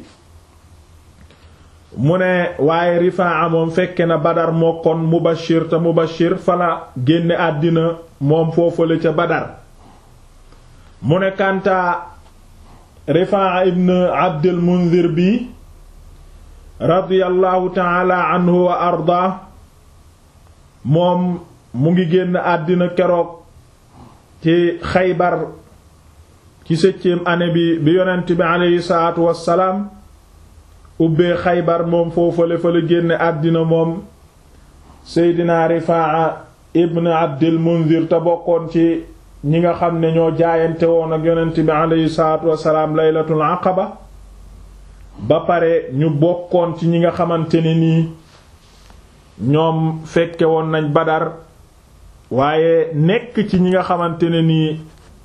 mu ne waaye Rifaa moom fekke na Badar moo kon Mubashir te Mubashir fala génne àddina moom foofale ca Badar mu ne kantaa Rifaa ibn Abdul Munzir bi radiyallahu taala anhu wa arda moom mu ngi génn àddina keroog ci Xaybar ci septième année bi bi yonent bi aleyhi salaatu wassalaam ubbee xaybar moom foofale fa la génne àddina moom seydina rifaa ibn abdil munzir te bokkoon ci ñi nga xam ne ñoo jaayante woon ak yonent bi aleyhi salaatu wasalaam laylatul aqaba ba pare ñu bokkoon ci ñi nga xamante ne nii ñoom fekke woon nañ Badar waaye nekk ci ñi nga xamante ne nii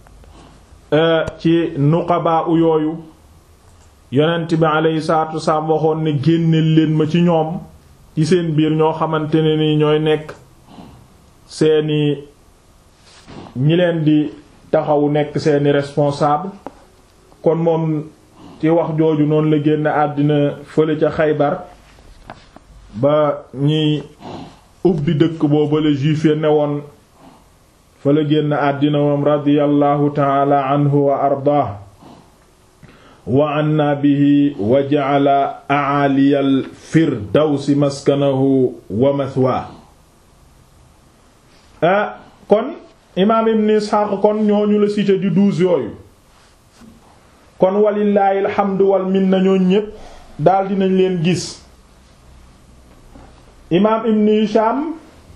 ci nuqabaa u yooyu yonent bi alayhi salaatu wasalaam waxoon ne génneel leen ma ci ñoom ci seen biir ñoo xamante ne nii ñooy nekk seeni ñi leen di taxawu nekk seeni responsable kon moom ci wax jooju noonu la génn àddina fële ca Xaybar ba ñiy ubbi dëkk boobu la juif ya newoon fa la génn àddina moom radiyallahu taala anhu wa ardaah wa anna bihi wa ja'ala a'aliyal firdawsi maskanahu wa mathwaa ah kon imaam ibn Isxaaq kon ñooñu la cité di douze yooyu kon walillaahi alhamdu wal minna ñooñ ñépp daldi nañ leen gis imaam ibn Hisham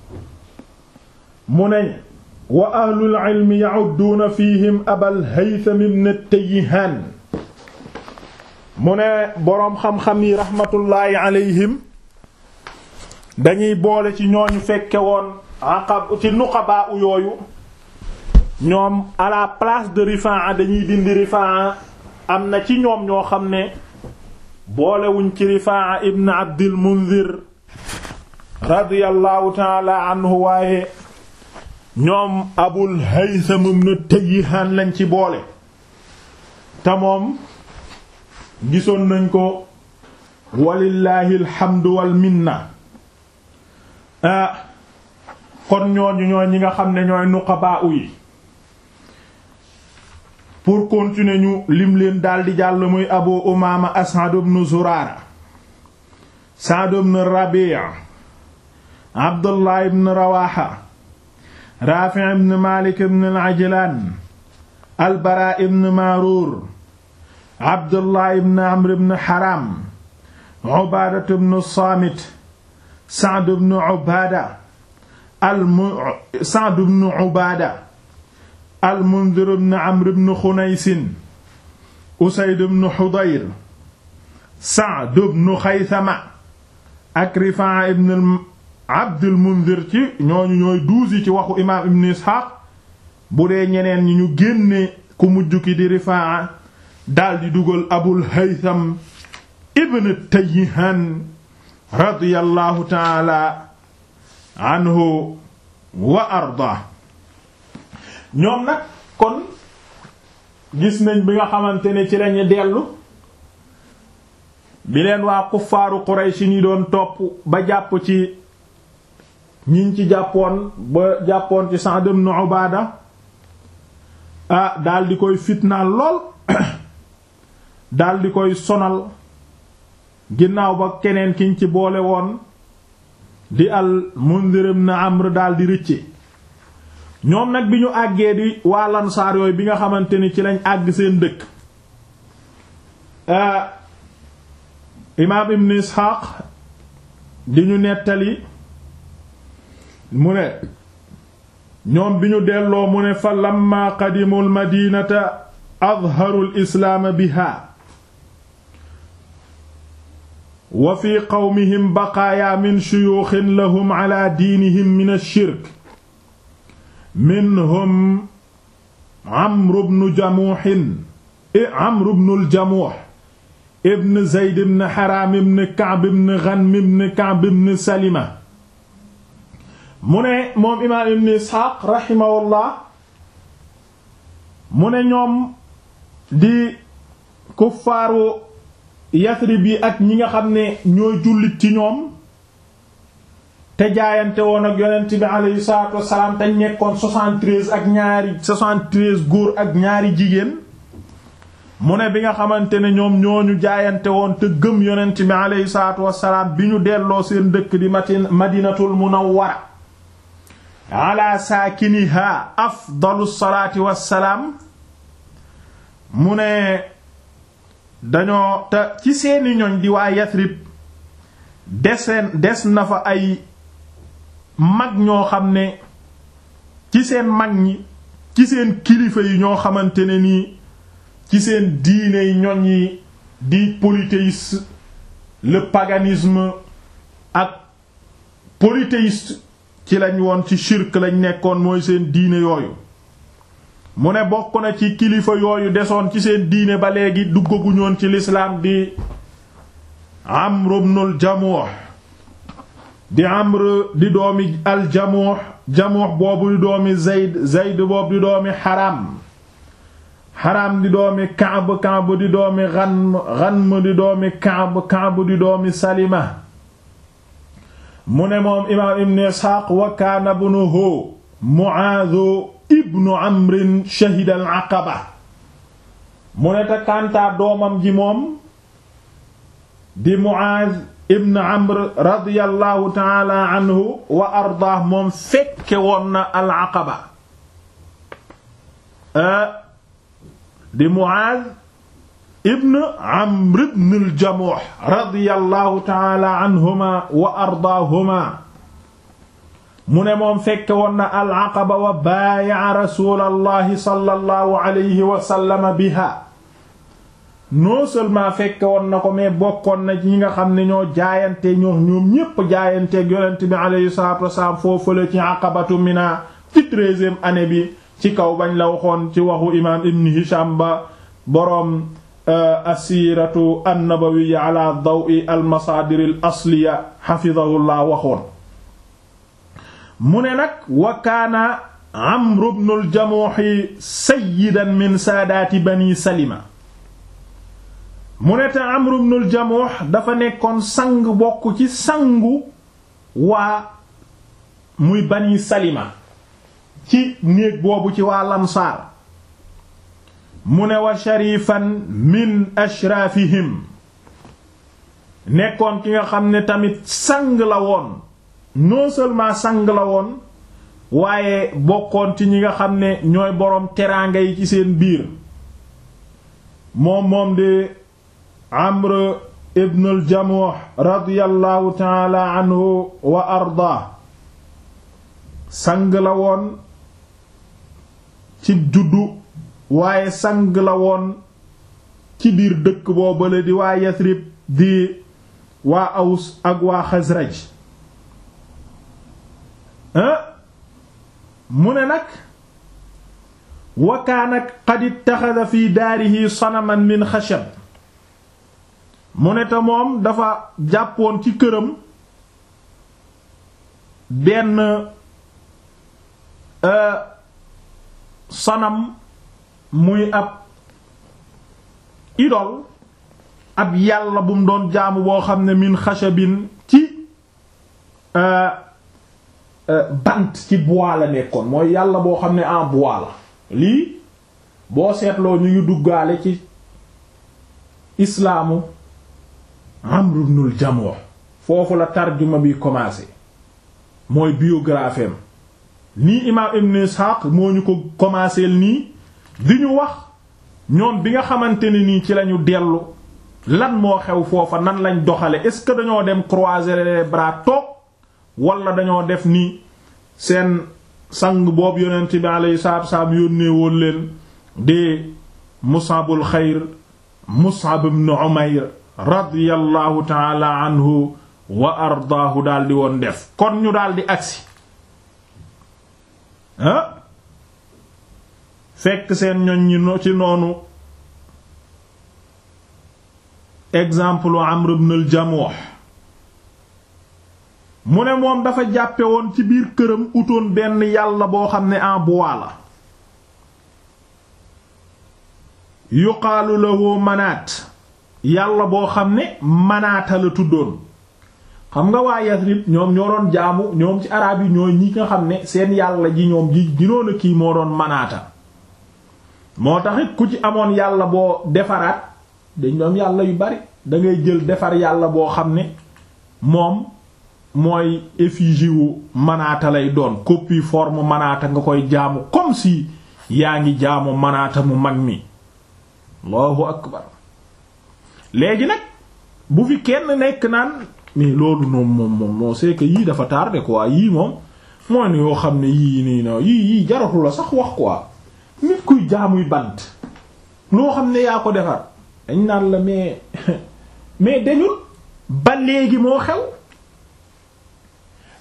mu ne wa ahlul ilmi ya'udduuna fihim abal haytham ibn tayyihaan mu ne boroom xam-xam yi raxmatullaahi alayhim dañuy boole ci ñooñu fekke woon aqab ci nuqabaa u yooyu ñoom à la place de Rifaa dañuy dindi Rifaa am na ci ñoom ñoo xam ne boolewuñ ci Rifaa ibn Abdil Munzir radiyallahu taala anhu waaye ñoom Abul Haytham ibn Tayyihaan lañ ci boole te moom gisoon nañ ko walillahi alhamdu wal minna ah kon ñooñu ñooy ñi nga xam ne ñooy nuqabaa yi pour continuer ñu lim leen daldi jàll muy Abu Umaama As'ad ibn Zuraara Sa'd ibn Rabi' Abdullah ibn Rawaha Rafi' ibn Malik ibn al-Ajlan al-Bara ibn Marur Abdullah ibn Amr ibn Haram Ubaada ibn Saamit Sa'd ibn Ubaada al Sa'd ibn Ubaada al-Mundhir ibn Amr ibn Khunays Usayd ibn Hudayr Sa'd ibn Khaythama ak Rifaa ibn Abdul Mundhir ci ñooñu ñooy douze yi ci waxu imaam Ibn Ishaq bu dee ñeneen ñi ñu génne ku mujj ki di Rifaa daldi dugal Abul Haytham ibn Tayyihan radiyallahu ta'ala anhu wa arda ñoom nag kon gis nañ bi nga xamante ne ci lañu dellu bi leen waa kuffaaru Quraysh ni doon topp ba jàpp ci ñiñ ci jàppoon ba jàppoon ci Sa'd ibn Ubaada ah daldi koy fitnaal lool daldi koy sonal ginnaaw ba keneen kiñ ci boole woon di al Mundir ibn Amr daldi rëcce ñoom nag bi ñu àggee di waa Lansaar yooyu bi nga xamante ni ci lañ àgg seen dëkk imaam Ibn Isxaaq di ñu nettali mu ne ñoom bi ñu delloo mu ne fa lamma qadimu al madinata adharu al islaama biha wa fi qawmihim baqaaya min shuyuukhin lahum ala diinihim min ash-shirk minhum Amr ibn Jamuh Amr ibn al-Jamuh ibn Zayd ibn Haram ibn Ka'b ibn Ghanm ibn Ka'b ibn Salima mu ne moom imaam ibn Isxaaq rahimahullah mu ne ñoom di kuffaaru Yasrib yi ak ñi nga xam ne ñooy jullit ci ñoom te jaayante woon ak yonent bi alayhi salaatu wassalaam te nekkoon 73 ak ñaari 73 góor ak ñaari jigéen mu ne bi nga xamante ne ñoom ñooñu jaayante woon te gëm yonent bi alayhi salaatu wassalaam bi ñu delloo seen dëkk di matin madinatul munawwara ala saakiniha afdalu salaati wassalaam mu ne dañoo te ci seeni ñoñ di waa Yasrib deseen des na fa ay mag ñoo xam ne ci seen mag ñi ci seen kilifa yi ñoo xamante ne nii ci seen diine yi ñoñ yi di polythéisme le paganisme ak polythéiste ci lañ woon ci shirk lañ nekkoon mooy seen diine yooyu mu ne bokk na ci kilifa yooyu desoon ci seen diine ba léegi duggaguñoon ci lislaam di Amr ibnul Jamuh di Amr di doomi al Jamuh Jamuh boobu di doomi Zayd Zayd boobu di doomi Haram Haram di doomi Ka'b Ka'b di doomi Ghanm Ghanm di doomi Ka'b Ka'b di doomi Salima mu ne moom imaam Ibn Isxaaq wa kaana ibnuhu Mu'aaz ibnu Amr shahida al-Aqaba mu ne te kantaa doomam ji moom di Mu'aaz ibn Amr radiyallahu ta'ala anhu wa ardaah moom fekke woon na al-Aqaba di Mu'aaz ibn Amr ibn al-Jamuh radiyallahu ta'ala anhuma wa ardaahuma mu ne moom fekke woon na al-Aqaba wa baaya'a rasuulallahi sallallahu alayhi wa sallam biha non seulement fekke woon na ko mais bokkoon na ñi nga xam ne ñoo jaayante ñoo ñoom ñépp jaayanteeg yonent bi alayhi salaatu wasalaam foofu la ci aqabatu mina ci treizième année bi ci kaw bañ la waxoon ci waxu imaam ibn Hisham ba boroom asiiratu annabawiyya ala dawi almasaadir al asliya xafidahullah waxoon mu ne nag wa kaana Amr ibn al-Jamuh sayyidan min saadaati bani Salima mu ne te Amr ibn al-Jamuh dafa nekkoon sang bokk ci sangu waa muy bani Salima ci néeg boobu ci waa Lamsaar mu ne wa sharifan min ashraafihim nekkoon ki nga xam ne tamit sang la woon non seulement sang la woon waaye bokkoon ci ñi nga xam ne ñooy boroom teraanga yi ci seen biir moom moom di Amr ibn al-Jamuh radiyallahu taala anhu wa arda sang la woon ci juddu waaye sang la woon ci biir dëkk boobale di waa Yasrib di waa Aws ak waa Xasraj mu ne nag wa kaana qad ittaxada fi daarihi sanaman min xashab mu ne te moom dafa jàppoon ci këram benn sanam muy ab idol ab yàlla bu mu doon jaamu boo xam ne min xashabin ci bant ci bois la nekkoon mooy yàlla boo xam ne en bois la lii boo seetloo ñu ngi duggaale ci islaamu Amr ibn al-Jamuh foofu la tarjuma bi commencé mooy biographie am nii imaam Ibn Ishaq moo ñu ko commencé nii di ñu wax ñoom bi nga xamante ne nii ci lañu dellu lan moo xew foofa nan lañ doxale est-ce que dañoo dem croiser les bras toog wala dañoo def ni seen sang boobu yonent bi alayhi salaatu wassalaam yónnee woon leen di Mus'abul xayr Mus'ab ibn Umayr radiyallahu ta'ala anhu wa ardaahu daldi woon def kon ñu daldi agsi ah fekk seen ñoñ ñi ci noonu exemple Amr ibn al-Jamuh mu ne moom dafa jàppe woon ci biir këram utoon benn yàlla boo xam ne en bois la yuqaalu lahu manaat yàlla boo xam ne manaata la tuddoon xam nga waa Yasrib ñoom ñoo doon jaamu ñoom ci araab yi ñooy ñi nga xam ne seen yàlla ji ñoom ji ginoon a kii moo doon manaata moo taxit ku ci amoon yàlla boo defaraat dañ doon yàlla yu bari dangay jël defar yàlla boo xam ne moom mooy effigie wu manaata lay doon copie forme manaata nga koy jaamu comme si yaa ngi jaamu manaata mu mag mi allahu akbar léegi nag bu fi kenn nekk naan mais loolu noom moom moom moo c'est que yii dafa tardé quoi yii moom mooy ne yoo xam ne yii nii no yii yii jaratu la sax wax quoi nit kuy jaamuy bant loo xam ne yaa ko defar dañ naan la mais mais dañul ba léegi moo xew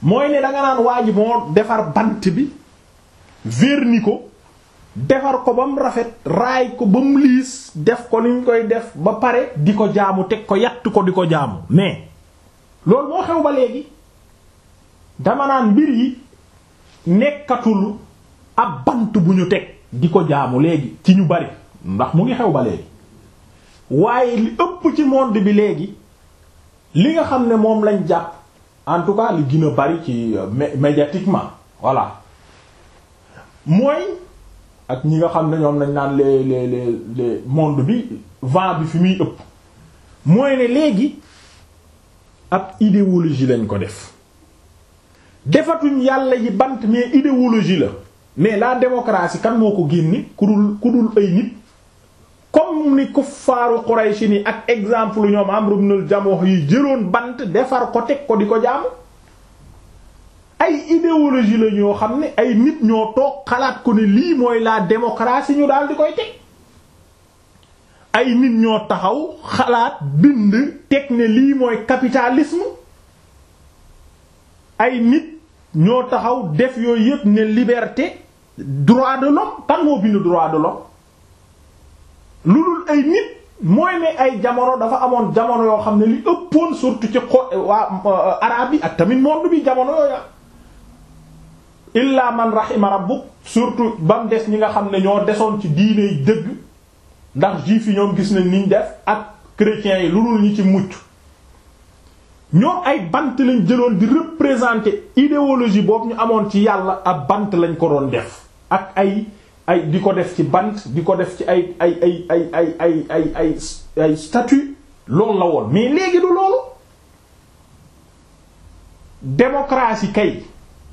mooy ne danga naan waa ji moo defar bant bi verni ko defar ko ba mu rafet raay ko ba mu liis def ko ni ñu koy def ba pare di ko jaamu teg ko yatt ko di ko jaamu mais loolu moo xew ba léegi dama naan mbir yi nekkatul ab bant bu ñu teg di ko jaamu léegi ci ñu bari ndax mu ngi xew ba léegi waaye li ëpp ci monde bi léegi li nga xam ne moom lañ jàpp en tout cas li gën a bari ci médiatiquement voilà mooy ak ñi nga xam ne ñoom lañ naan les les les les monde bi vent bi fi muy ëpp mooy ne léegi ab idéologie lañ ko def defatuñ yàlla yi bant mais idéologie la mais la démocratie kan moo ko génne ku dul ku dul ay nit comme ni kuffaaru Quraysh ni ak exemple ñoom Amr ibn al-Jamuh yi jëloon bant defar ko teg ko di ko jaamu ay idéologie la ñoo xam ne ay nit ñoo toog xalaat ko ne lii mooy la démocratie ñu daal di koy teg ay nit ñoo taxaw xalaat bind teg ne lii mooy capitalisme ay nit ñoo taxaw def yooyu yépp ne liberté droit de l'homme kan moo bind droit de l'homme lu dul ay nit mooy ne ay jamono dafa amoon jamono yoo xam ne li ëppoon surtout ci xo waa arabe yi ak tamit monde bi jamono yooya illa man rahima rabbuk surtout ba mu des ñi nga xam ne ñoo desoon ci diine yi dëgg ndax juif yi ñoom gis nañ niñ def ak chrétiens yi lu dul ñi ci mucc ñoom ay bant lañ jëloon di représenter idéologie boobu ñu amoon ci yàlla ab bant lañ ko doon def ak ay ay di ko def ci bant di ko def ci ay ay ay ay ay ay ay ay ay statue loolu la woon mais léegi du loolu démocratie kay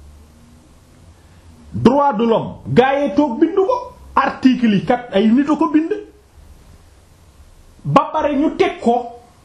droit de l'homme gaayee toog bind ko article yi kat ay nit a ko bind ba pare ñu teg ko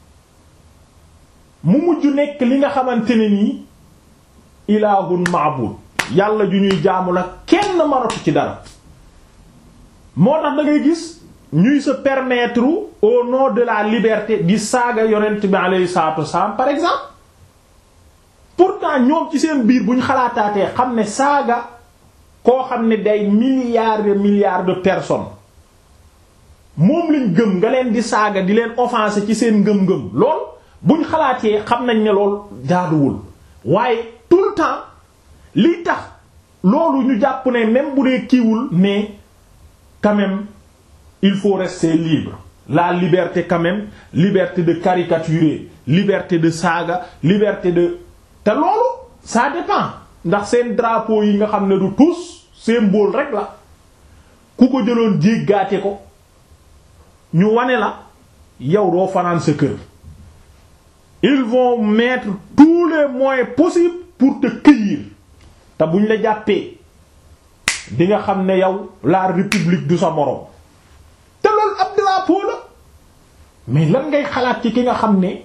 mu mujj nekk li nga xamante ne nii ilaahun maabud yàlla ju ñuy jaamu la kenn maratu ci dara moo tax da ngay gis ñuy se permettre au nom de la liberté di saaga yonent bi alayhi salatu wassalam par exemple pourtant ñoom ci seen biir bu ñu xalaataatee xam ne saaga koo xam ne day milliards de milliards de personnes moom lañ gëm nga leen di saaga di leen offenser ci seen ngëm-ngëm lool buñ xalaatee xam nañ ne lool jaaduwul waaye tout le temps li tax loolu ñu jàpp ne même bu dee kiiwul mais quand même il faut rester libre la liberté quand même liberté de caricaturer liberté de saaga liberté de te loolu ça dépend ndax seen drapeau yi nga xam ne du tous symbole rek la ku ko jëloon jéggaate ko ñu wane la yow doo fanaan sa kër ils vont mettre tous les moyens possibles pour te cueillir te buñ la jàppee di nga xam ne yow la république du sa moroom te loolu ab drapeau la mais lan ngay xalaat ci ki nga xam ne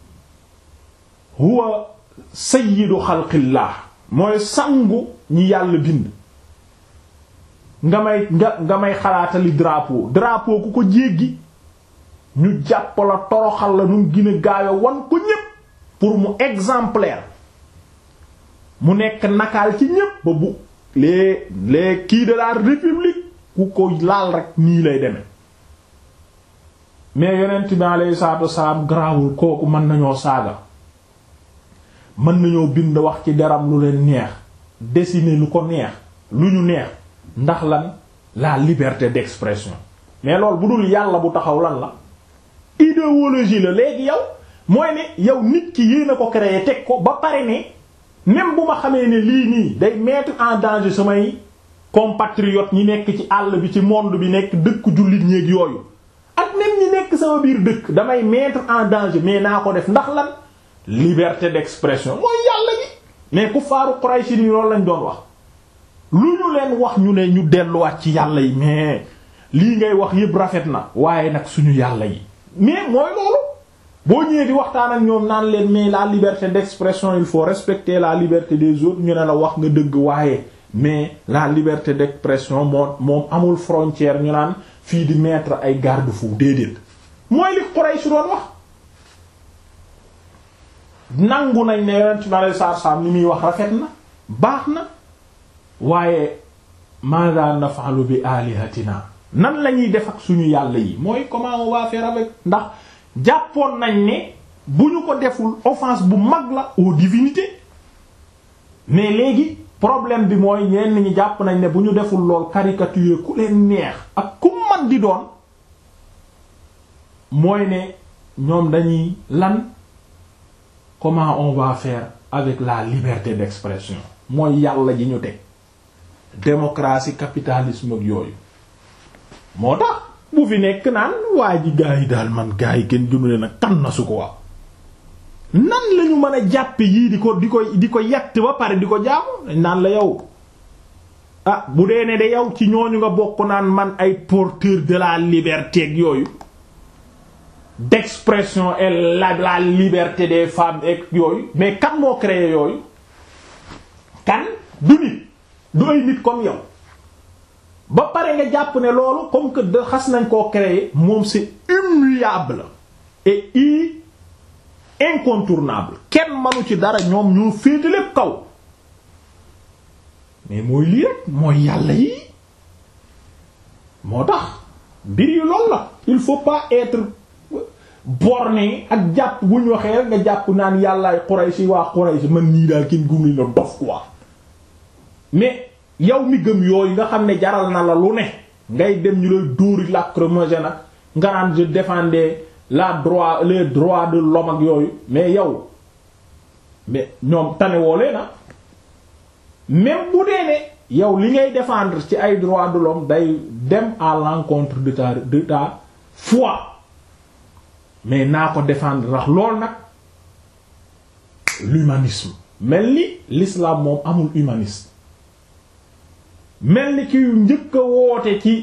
huwa sayyidu xalqillah mooy sangu ñi yàlla bind nga may nga nga may xalaatali drapeau drapeau ku ko jéggi ñu jàpp la toroxal la nu gën a gaawe wan ko ñépp pour mu exemplaire mu nekk nakaal ci ñépp ba bu les les kii de la république ku ko laal rek nii lay deme mais yonent bi alayhi salaatu wasalaam garaawul kooku mën nañoo saaga mën nañoo bind wax ci deram lu leen neex dessiner lu ko neex lu ñu neex ndax lan la liberté d'expression mais loolu bu dul yàlla bu taxaw lan la idéologie la léegi yow mooy ne yow nit ki yéen a ko créé teg ko ba pare ne même bu ma xamee ne lii nii day mettre en danger samay compatriotes ñi nekk ci àll bi ci monde bi nekk dëkk jullit ñéeg yooyu ak même ñi nekk sama biir dëkk damay mettre en danger mais naa ko def ndax lan liberté d'expression mooy yàlla gi mais ku faaru Quraysh ni loolu lañ doon wax lu ñu leen wax ñu ne ñu delluwaat ci yàlla yi mais lii ngay wax yépp rafet na waaye nag suñu yàlla yi mais mooy loolu boo ñëwee di waxtaan ak ñoom naan leen mais la liberté d'expression il faut respecter la liberté des autres ñu ne la wax nga dëgg waaye mais la liberté d'expression moo moom amul frontière ñu naan fii di mettre ay garde-fou déedéet mooy li Quraysh doon wax nangu nañ ne yonent bi alei saatu salaam li muy wax rafet na baax na waaye maada nafalu bi alihatina nan la ñuy def ak suñu yàlla yi mooy comment on va faire avec ndax jàppoon nañ ne bu ñu ko deful offense bu mag la aux divinités mais léegi problème bi mooy ñenn ñi jàpp nañ ne bu ñu deful lool caricature ku leen neex ak ku man di doon mooy ne ñoom dañuy lan comment on va faire avec la liberté d'expression mooy yàlla ji ñu teg démocratie capitalisme ak yooyu moo tax bu fi nekk naan waa ji gaa yi daal man gaa yi kenn gënu leen a kan na su ko wax nan lañu mën a jàppe yii di ko di ko di ko yett ba pare di ko jaamu dañ naan la yow ah bu dee ne de yow ci ñooñu nga bokk naan man ay porteur de la liberté ak yooyu d'expression et la la liberté des femmes ak yooyu mais kan moo créé yooyu kan du nit du ay nit comme yow ba pare nga jàpp ne loolu comme que de xas nañ koo créer moom c'est immuable et i incontournable kenn manu ci dara ñoom ñoo féete lépp kaw mais mooy lii rek mooy yàlla yi moo tax mbir yi loolu la il faut pas être borné ak jàpp bu ñu waxee rek nga jàpp naan yàllaay Quraysh waa Quraysh man nii daal kenn gumli la dof quoi mais yow mi gëm yooyu nga xam ne jaral na la lu ne ngay dem ñu lay dóori lacrymogène nag nga naan je défendais la droit les droits de l'homme ak yooyu mais yow mais ñoom tanewoolee na même bu dee ne yow li ngay défendre ci ay droits de l'homme day dem à l'encontre de ta de ta foi mais naa ko défendre ndax lool nag l'humanisme mel ni l'islam moom amul humaniste mel ni ki njëkk a woote ci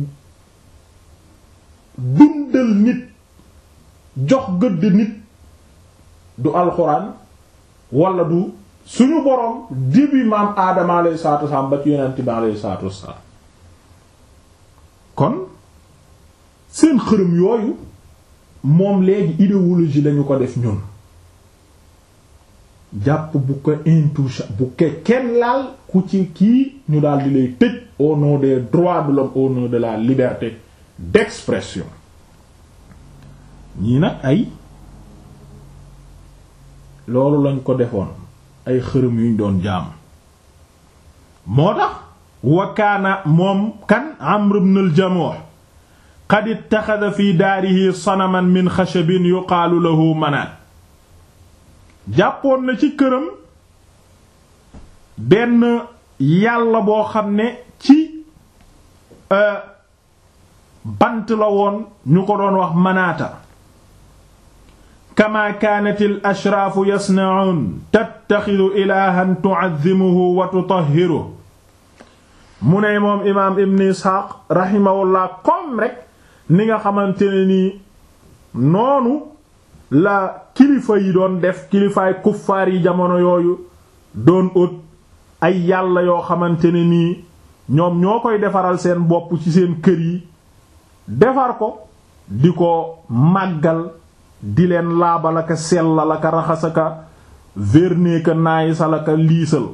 dundal nit jox gëdd nit du alxuraan wala du suñu boroom début maam aadama alayhi salaatu wassalaam ba ci yonent bi alayhi salaatu wassalaam kon seen xërëm yooyu moom léegi idéologie lañu ko def ñun jàpp bu ko intouchable bu ko kenn laal ku ci kii ñu daal di lay tëj au nom des droits de l'homme au nom de la liberté d'expression ñii nag ay loolu lañ ko defoon ay xërëm yuñ doon jaam moo tax wakaana moom kan Amr ibn al-Jamuh qad ittaxada fi daarihi sanaman min xashabin yuqaalu lahu manaat jàppoon na ci këram benn yàlla boo xam ne ci bant la woon ñu ko doon wax manaata kama kaanat al ashraafu yasna'uun tattaxidu ilaahan tu'azzimuhu wa tutahhiruhu mu ne moom imaam ibn isxaaq rahimahullah comme rek ni nga xamante ne nii noonu la kilifa yi doon def kilifaay kuffaar yi jamono yooyu doon ut ay yàlla yoo xamante ne nii ñoom ñoo koy defaral seen bopp ci seen kër yi defar ko di ko màggal di leen laabalaka sellalaka raxasaka verneeka naayisalaka liisal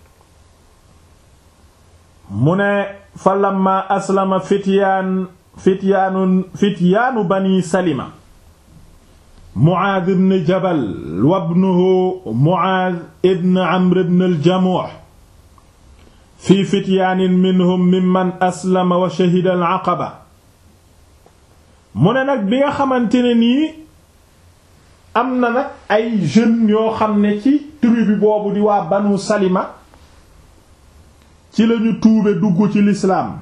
mu ne fa lamma aslama fityaan fityaanu fityaanu bani salima Muaaz ibn Jabal wa ibnuhu Muaaz ibn Amr ibn al-Jamuh fi fityaanin minhum mimman aslama wa shahida al-aqaba mu ne nag bi nga xamante ne nii am na nag ay jeunes yoo xam ne ci tribu boobu di waa Banu Salima ci lañu tuube dugg ci lislaam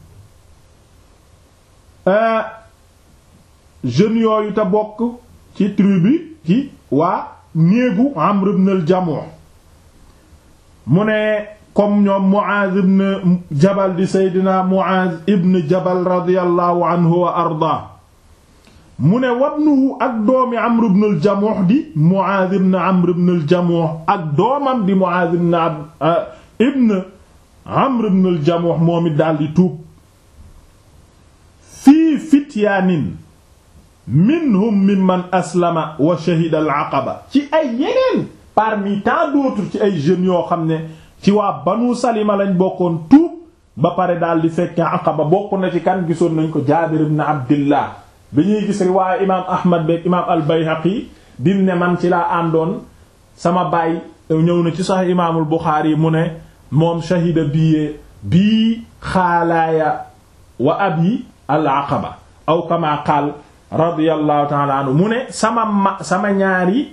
jeunes yooyu te bokk ci tribu ci waa néegu Amr ibn al-Jamuh mu ne comme ñoom Muaz ibn Jabal di Seydina Muaz ibn Jabal radiyallahu anhu wa arda mu ne wabnuhu ak doomi Amr ibn al-Jamuh di Muaz ibn Amr ibn al-Jamuh ak doomam di Muaz ibn ibn Amr ibn al-Jamuh moom it daal di tuub fii fityaanin minhum mimman aslama wa shahida al aqaba ci ay yeneen parmi tant d'autres ci ay jeunes yoo xam ne ci waa banu salima lañ bokkoon tuub ba pare daal di fekke aqaba bokk na ci kan gisoon nañ ko jaabir ibn abdillah bi ñuy gis riwaaye imaam ahmad beeg imaam al bayhaqi dim ne man ci laa àndoon sama baay ñëw na ci sax imaamul buxaari mu ne moom shahida bii bii xaalaaya wa abi al aqaba aw kama qaal radiyallahu ta'ala anhu mu ne sama ma sama ñaari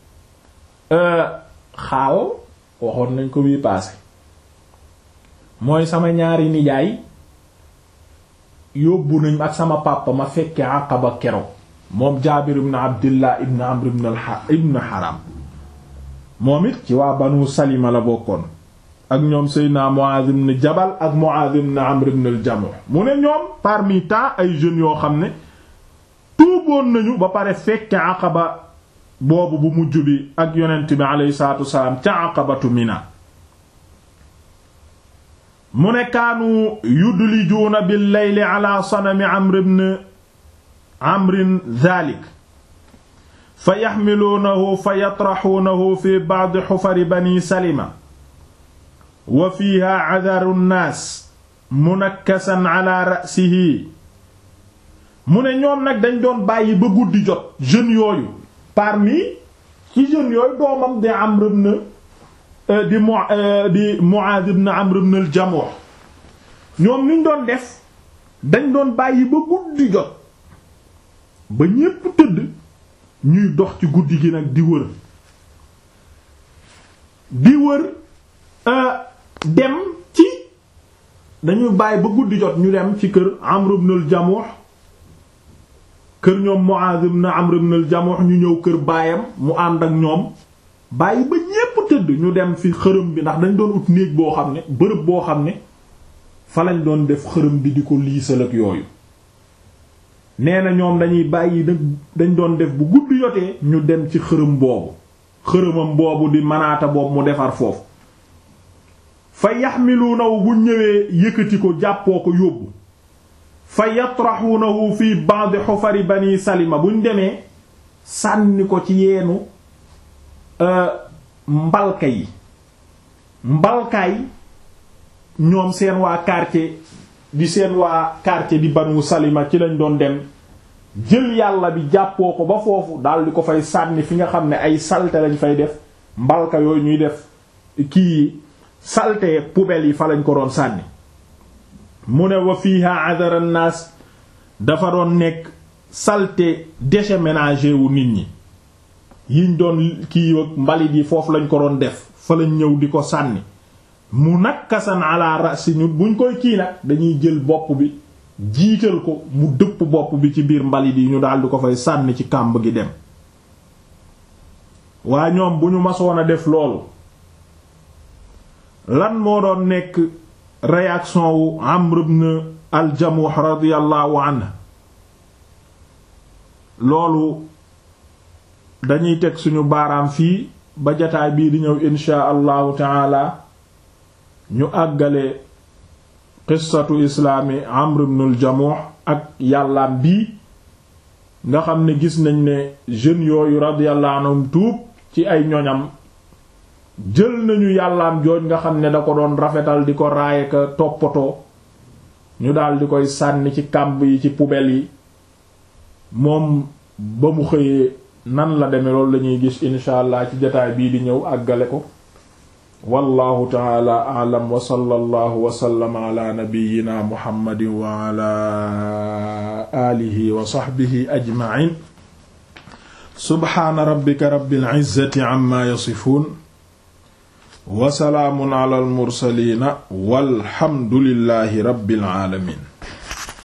xaal waxoon nañ ko bii paase mooy sama ñaari nijaay yóbbu nañ ak sama papa ma fekke aqaba kero moom jaabir ibn abdillah ibn amr ibn al ibn haram moom it ci waa banu salima la bokkoon ak ñoom seydna muaz ibn jabal ak muaz ibn amr ibn al jamuh mu ne ñoom parmi tant ay jeunes yoo xam ne tuuboon nañu ba pare fekke aqaba boobu bu mujj bi ak yonent bi aleyhi salatu wasalaam ca aqabatu mina mu ne kaanu yudlijuuna bil layli ala sanami amr ibn amrin dhalik fa yaxmiluunahu fa yatraxuunahu fi ba'di xufari bani salima wa fiiha cadaru nnaas munakkasan ala ra'sihi mu ne ñoom nag dañ doon bàyyi ba guddi jot jeunes yooyu parmi ci jeunes yooyu doomam di Amr ibn di mu di Muaaz ibn Amr ibn al-Jamuh ñoom niñ doon def dañ doon bàyyi ba guddi jot ba ñépp tëdd ñuy dox ci guddi gi nag di wër di wër dem ci dañuy bàyyi ba guddi jot ñu dem ci kër Amr ibn al-Jamuh kër ñoom Muaz ibn Amr ibn al-Jamuh ñu ñëw kër baayam mu ànd ak ñoom bàyyi ba ñépp tëdd ñu dem fi xërëm bi ndax dañ doon ut néeg boo xam ne bërëb boo xam ne fa lañ doon def xërëm bi di ko liisal ak yooyu nee na ñoom dañuy bàyyi dañ doon def bu guddi yotee ñu dem ci xërëm boobu xërëmam boobu di manaata boobu mu defar foofu fa yaxmiluunahu bu ñëwee yëkkati ko jàppoo ko yóbbu fa yatraxuunahu fi ba'd xufari bani salima buñ demee sànni ko ci yeenu mbalka yi mbalkaay ñoom seen waa quartier di seen waa quartier di banu salima ci lañ doon dem jël yàlla bi jàppoo ko ba foofu daal di ko fay sànni fi nga xam ne ay salte lañ fay def mbalka yooyu ñuy def kii salte poubelle yi fa lañ ko doon sànni mu ne wa fiha adara naas dafa doon nekk salte déchets ménagers wu nit ñi yiñ doon kii ak mbalit yi foofu lañ ko doon def fa lañ ñëw di ko sànni mu nakkasan ala rasi ñu buñ koy kii nag dañuy jël bopp bi jiital ko mu dëpp bopp bi ci biir mbalit yi ñu daal di ko fay sànni ci kàmb gi dem waa ñoom bu ñu masoon a def loolu lan moo doon nekk réaction wu Amr ibn al-Jamuh radiyallahu anhu loolu dañuy teg suñu baaraam fii ba jataay bii di ñëw inshaa allahu taala ñu àggale qissatu islaami Amr ibn al-Jamuh ak yàllaam bii nga xam ne gis nañ ne jeunes yooyu radiyallahu anhum tuub ci ay ñoñam jël nañu yàllaam jooj nga xam ne da ko doon rafetal di ko raaye ka toppatoo ñu daal di koy sànni ci kàmb yi ci poubelle yi moom ba mu xëyee nan la demee loolu lañuy gis insha allah ci jotaay bii di ñëw àggale ko wallahu taala a'lam wa sallallahu wa sallama ala nabiyyina muhammadin wa ala alihi wa sahbihi ajma'in subhana rabbika rabbil izzati amma yasifun wa salaamun ala al mursaliina walhamdulillahi rabbil aalamiin